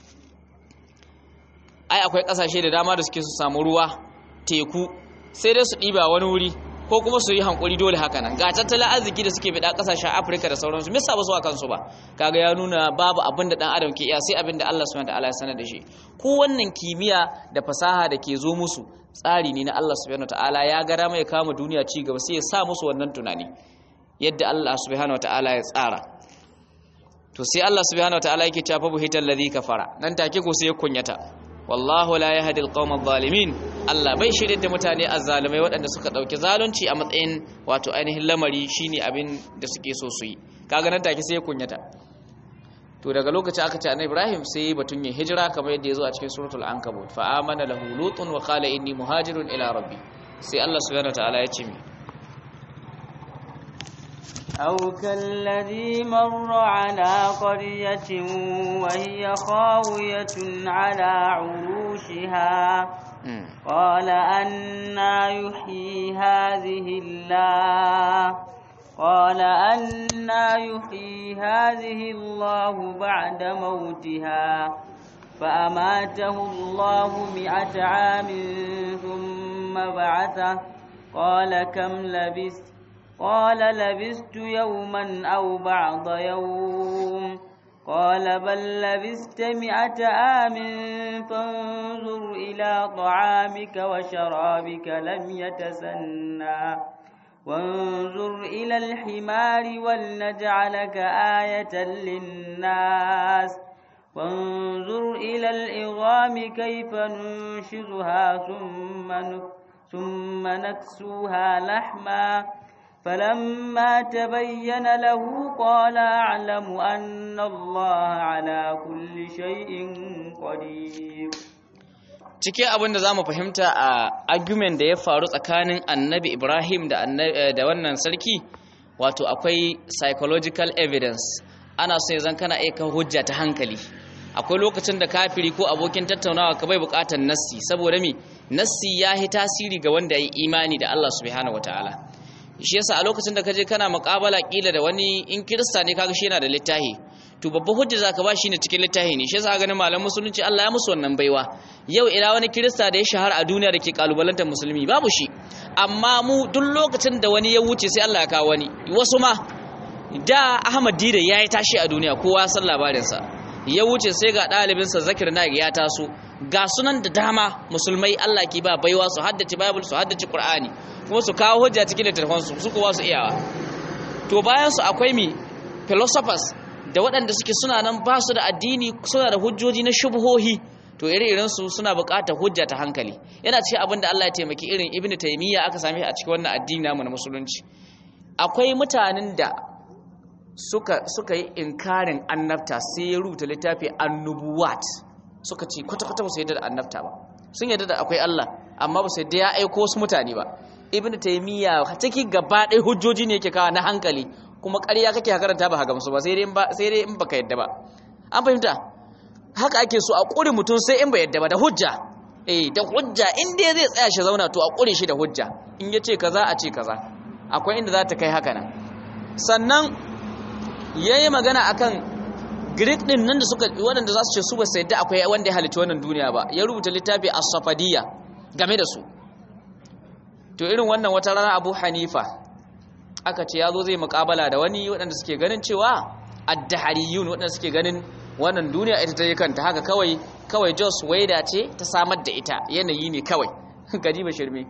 Speaker 1: ai akwai kasashe da dama da suke su samu ruwa teku sai dai su ɗiba wani wuri ko kuma su yi hankuri dole haka nan ga tattalin arziki da suke bida kasashen afirka da sauransu misa ba su a kansu ba kaga ya nuna babu abin da dan adam ke iya sai abin da allah subhanahu ta'ala ya sanar da shi ko wannan kimiyya da fasaha da ke zo musu tsari ne na Allah subhanahu wataala ya ga dama ya kama duniya ci gaba sai ya sa musu wannan tunani yadda Allah subhanahu wataala ya tsara to sai Allah subhanahu wataala yake cewa fa buhital ladhi kafara nan take ko sai ya kunyata wallahu la yahdi alqawma adh-dhalimin Allah bai shirye da mutane azzalimai waɗanda suka dauki zalunci a matsayin wato ainihin lamari shine abin da suke so su yi kaga nan take sai ya kunyata to daga lokacin aka ce annabi Ibrahim sai batun yin hijira kamar yadda yazo a cikin suratul ankabut fa amana lahu lutun wa qala inni muhajirun ila rabbi sai Allah subhanahu wataala ya ce mi
Speaker 2: أو كالذي مر على قرية وهي خاوية على عروشها قال أنا يحيي هذه الله قال أنا يحيي هذه الله بعد موتها فأماته الله مئة عام ثم بعثه قال كم لبثت قال لبثت يوما أو بعض يوم قال بل لبثت مئة عام فانظر إلى طعامك وشرابك لم يتسنى وانظر إلى الحمار ولنجعلك آية للناس وانظر إلى العظام كيف ننشزها ثم ثم نكسوها لحما فلما تبين له قال أعلم أن الله على كل شيء قدير
Speaker 1: cike abin da za mu fahimta a argument da ya faru tsakanin annabi ibrahim da, da wannan sarki wato akwai psychological evidence ana so ya zan kana aika hujja ta hankali akwai lokacin da kafiri ko abokin tattaunawa ka bai bukatar nassi saboda mi nassi ya yi tasiri ga wanda ya yi imani da allah subhanahu wataala shi yasa a lokacin da kaje kana muƙabala kila da wani in kirista ne kaga shi yana da littafi to babban hujja zaka ba shi ne cikin littafi ne shi yasa ganin malaman musulunci Allah ya musu wannan baiwa yau ina wani kirista da ya shahara a duniya da ke kalubalantar musulmi babu shi amma mu duk lokacin da wani ya wuce sai Allah ya kawo wani wasu ma da Ahmad Dida ya yi tashi a duniya kowa san labarinsa ya wuce sai ga ɗalibinsa Zakir Naik ya taso ga sunan da dama musulmai Allah ke ba baiwa su haddace Bible su haddace Qur'ani kuma su kawo hujja cikin littattafansu su kuwa su iyawa to bayan su akwai mi philosophers da waɗanda suke suna nan ba su da addini suna da hujjoji na shubhohi to ire-iren su suna buƙatar hujja ta hankali yana cikin abin da Allah ya taimaki irin Ibn Taymiyyah aka same a cikin wannan addini namu na musulunci akwai mutanen da suka suka yi inkarin annabta sai ya rubuta littafi annubuwat suka ce kwata-kwata ba su yadda da annabta ba sun yadda da akwai Allah amma ba su yadda ya aiko wasu mutane ba ibn taymiya cikin gaba ɗaya hujjoji ne yake kawo na hankali kuma ƙarya kake karanta ba gamsu ba sai dai ba sai dai in baka yadda ba an fahimta haka ake so a ƙure mutum sai in ba yadda ba da hujja eh da hujja in dai zai tsaya shi zauna to a ƙure shi da hujja in ya ce kaza a ce kaza akwai inda za ta kai haka nan sannan yayi magana akan Greek din nan da suka waɗanda za su ce su ba sai da akwai wanda ya halicci wannan duniya ba ya rubuta littafi as-safadiyya game da su to irin wannan wata rana Abu Hanifa aka ce yazo zai muƙabala da wani waɗanda suke ganin cewa ad-dahariyun waɗanda suke ganin wannan duniya ita ta yi kanta haka kawai kawai Jos Waida ce ta samar da ita yanayi ne kawai ba shirme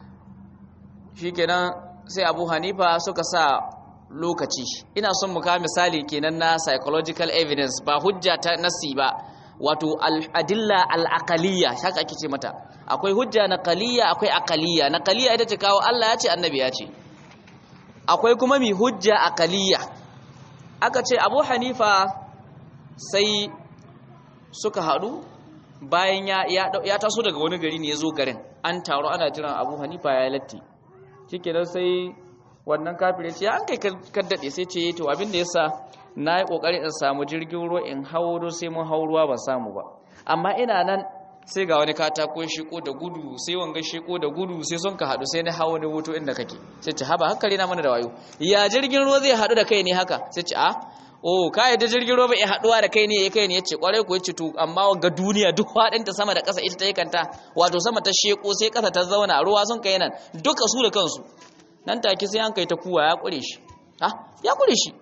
Speaker 1: shikenan sai Abu Hanifa suka sa lokaci ina son mu kawo misali kenan na psychological evidence ba hujja ta nasi ba wato al-adilla al-aqaliyya haka ake ce mata akwai hujja na qaliyya akwai aqaliyya na qaliyya ita ce kawo Allah ya ce annabi ya ce akwai kuma mi hujja aqaliyya aka ce Abu Hanifa sai suka hadu bayan ya ya taso daga wani gari ne ya zo garin an taro ana jiran Abu Hanifa ya latti shikenan sai wannan kafir ce an kai kaddade sai ce to abin da yasa na yi kokari in samu jirgin ruwa in hauro sai mun hauruwa ban samu ba amma ina nan sai ga wani katako shiko da gudu sai wanga shiko da gudu sai sun ka hadu sai na hawo ne wuto inda kake sai ce haba hankali na mana da wayo ya jirgin ruwa zai hadu da kai ne haka sai ce a oh ka yadda jirgin ruwa bai haduwa da kai ne ya kai ne yace kwarai ko yace to amma ga duniya duk fadin ta sama da ƙasa ita ta yi kanta wato sama ta sheko sai ƙasa ta zauna ruwa sun kai nan duka su da kansu nan take sai an kai ta kuwa ya kure shi ha ya kure shi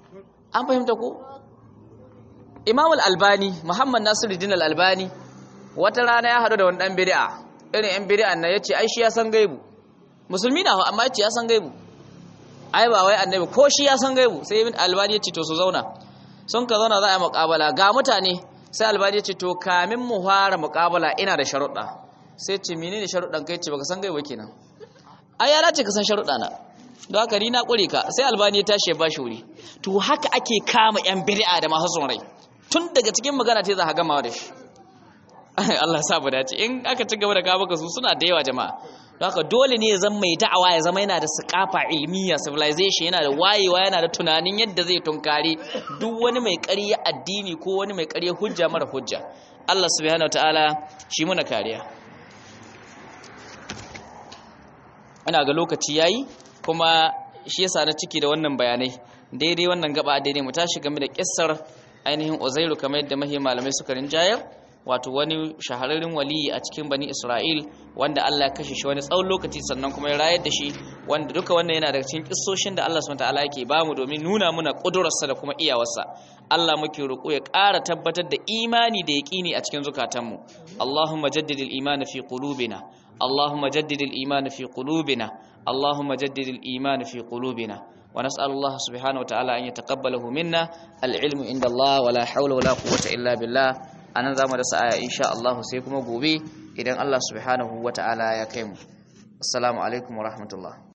Speaker 1: an fahimta ko imam al-albani muhammad nasiruddin al-albani wata rana ya hadu da wani dan bid'a irin yan bid'a na yace ai shi ya san gaibu musulmi na amma yace ya san gaibu ai ba wai annabi ko shi ya san gaibu sai ibn albani yace to su zauna sun ka zauna za a yi muqabala ga mutane sai albani yace to kamin mu fara muqabala ina da sharuɗa sai ce menene sharuɗan kai ce baka san gaibu kenan ai ya dace ka san sharuɗa na don haka ni na ƙure ka sai albani ya tashi ya bashi wuri to haka ake kama yan bid'a da masu son rai tun daga cikin magana ta za ka gama da shi Allah sa mu dace in aka ci gaba da kawo maka su suna da yawa jama'a don haka dole ne ya zama mai da'awa ya zama yana da sakafa ilmiya civilization yana da wayewa yana da tunanin yadda zai tunkari duk wani mai ƙarya addini ko wani mai ƙarya hujja mara hujja Allah subhanahu wataala shi muna kariya ina ga lokaci yayi kuma shi yasa na ciki da wannan bayanai daidai wannan gaba daidai mu tashi game da kissar ainihin Uzairu kamar yadda mahi malamai suka rinjayar wato wani shahararren waliyi a cikin bani Isra'il wanda Allah ya kashe shi wani tsawon lokaci sannan kuma ya rayar da shi wanda duka wannan yana daga cikin kissoshin da Allah subhanahu wataala yake bamu domin nuna muna kudurarsa da kuma iyawarsa Allah muke roƙo ya ƙara tabbatar da imani da yaƙini a cikin zukatanmu Allahumma jaddidil iman fi qulubina Allahumma jaddidil iman fi qulubina Allahumma jaddidil iman fi qulubina ونسأل الله سبحانه وتعالى أن يتقبله منا العلم عند الله ولا حول ولا قوة إلا بالله أنا ذا مدرسة آية إن شاء الله سيكم قوبي إذن الله سبحانه وتعالى يكيم السلام عليكم ورحمة الله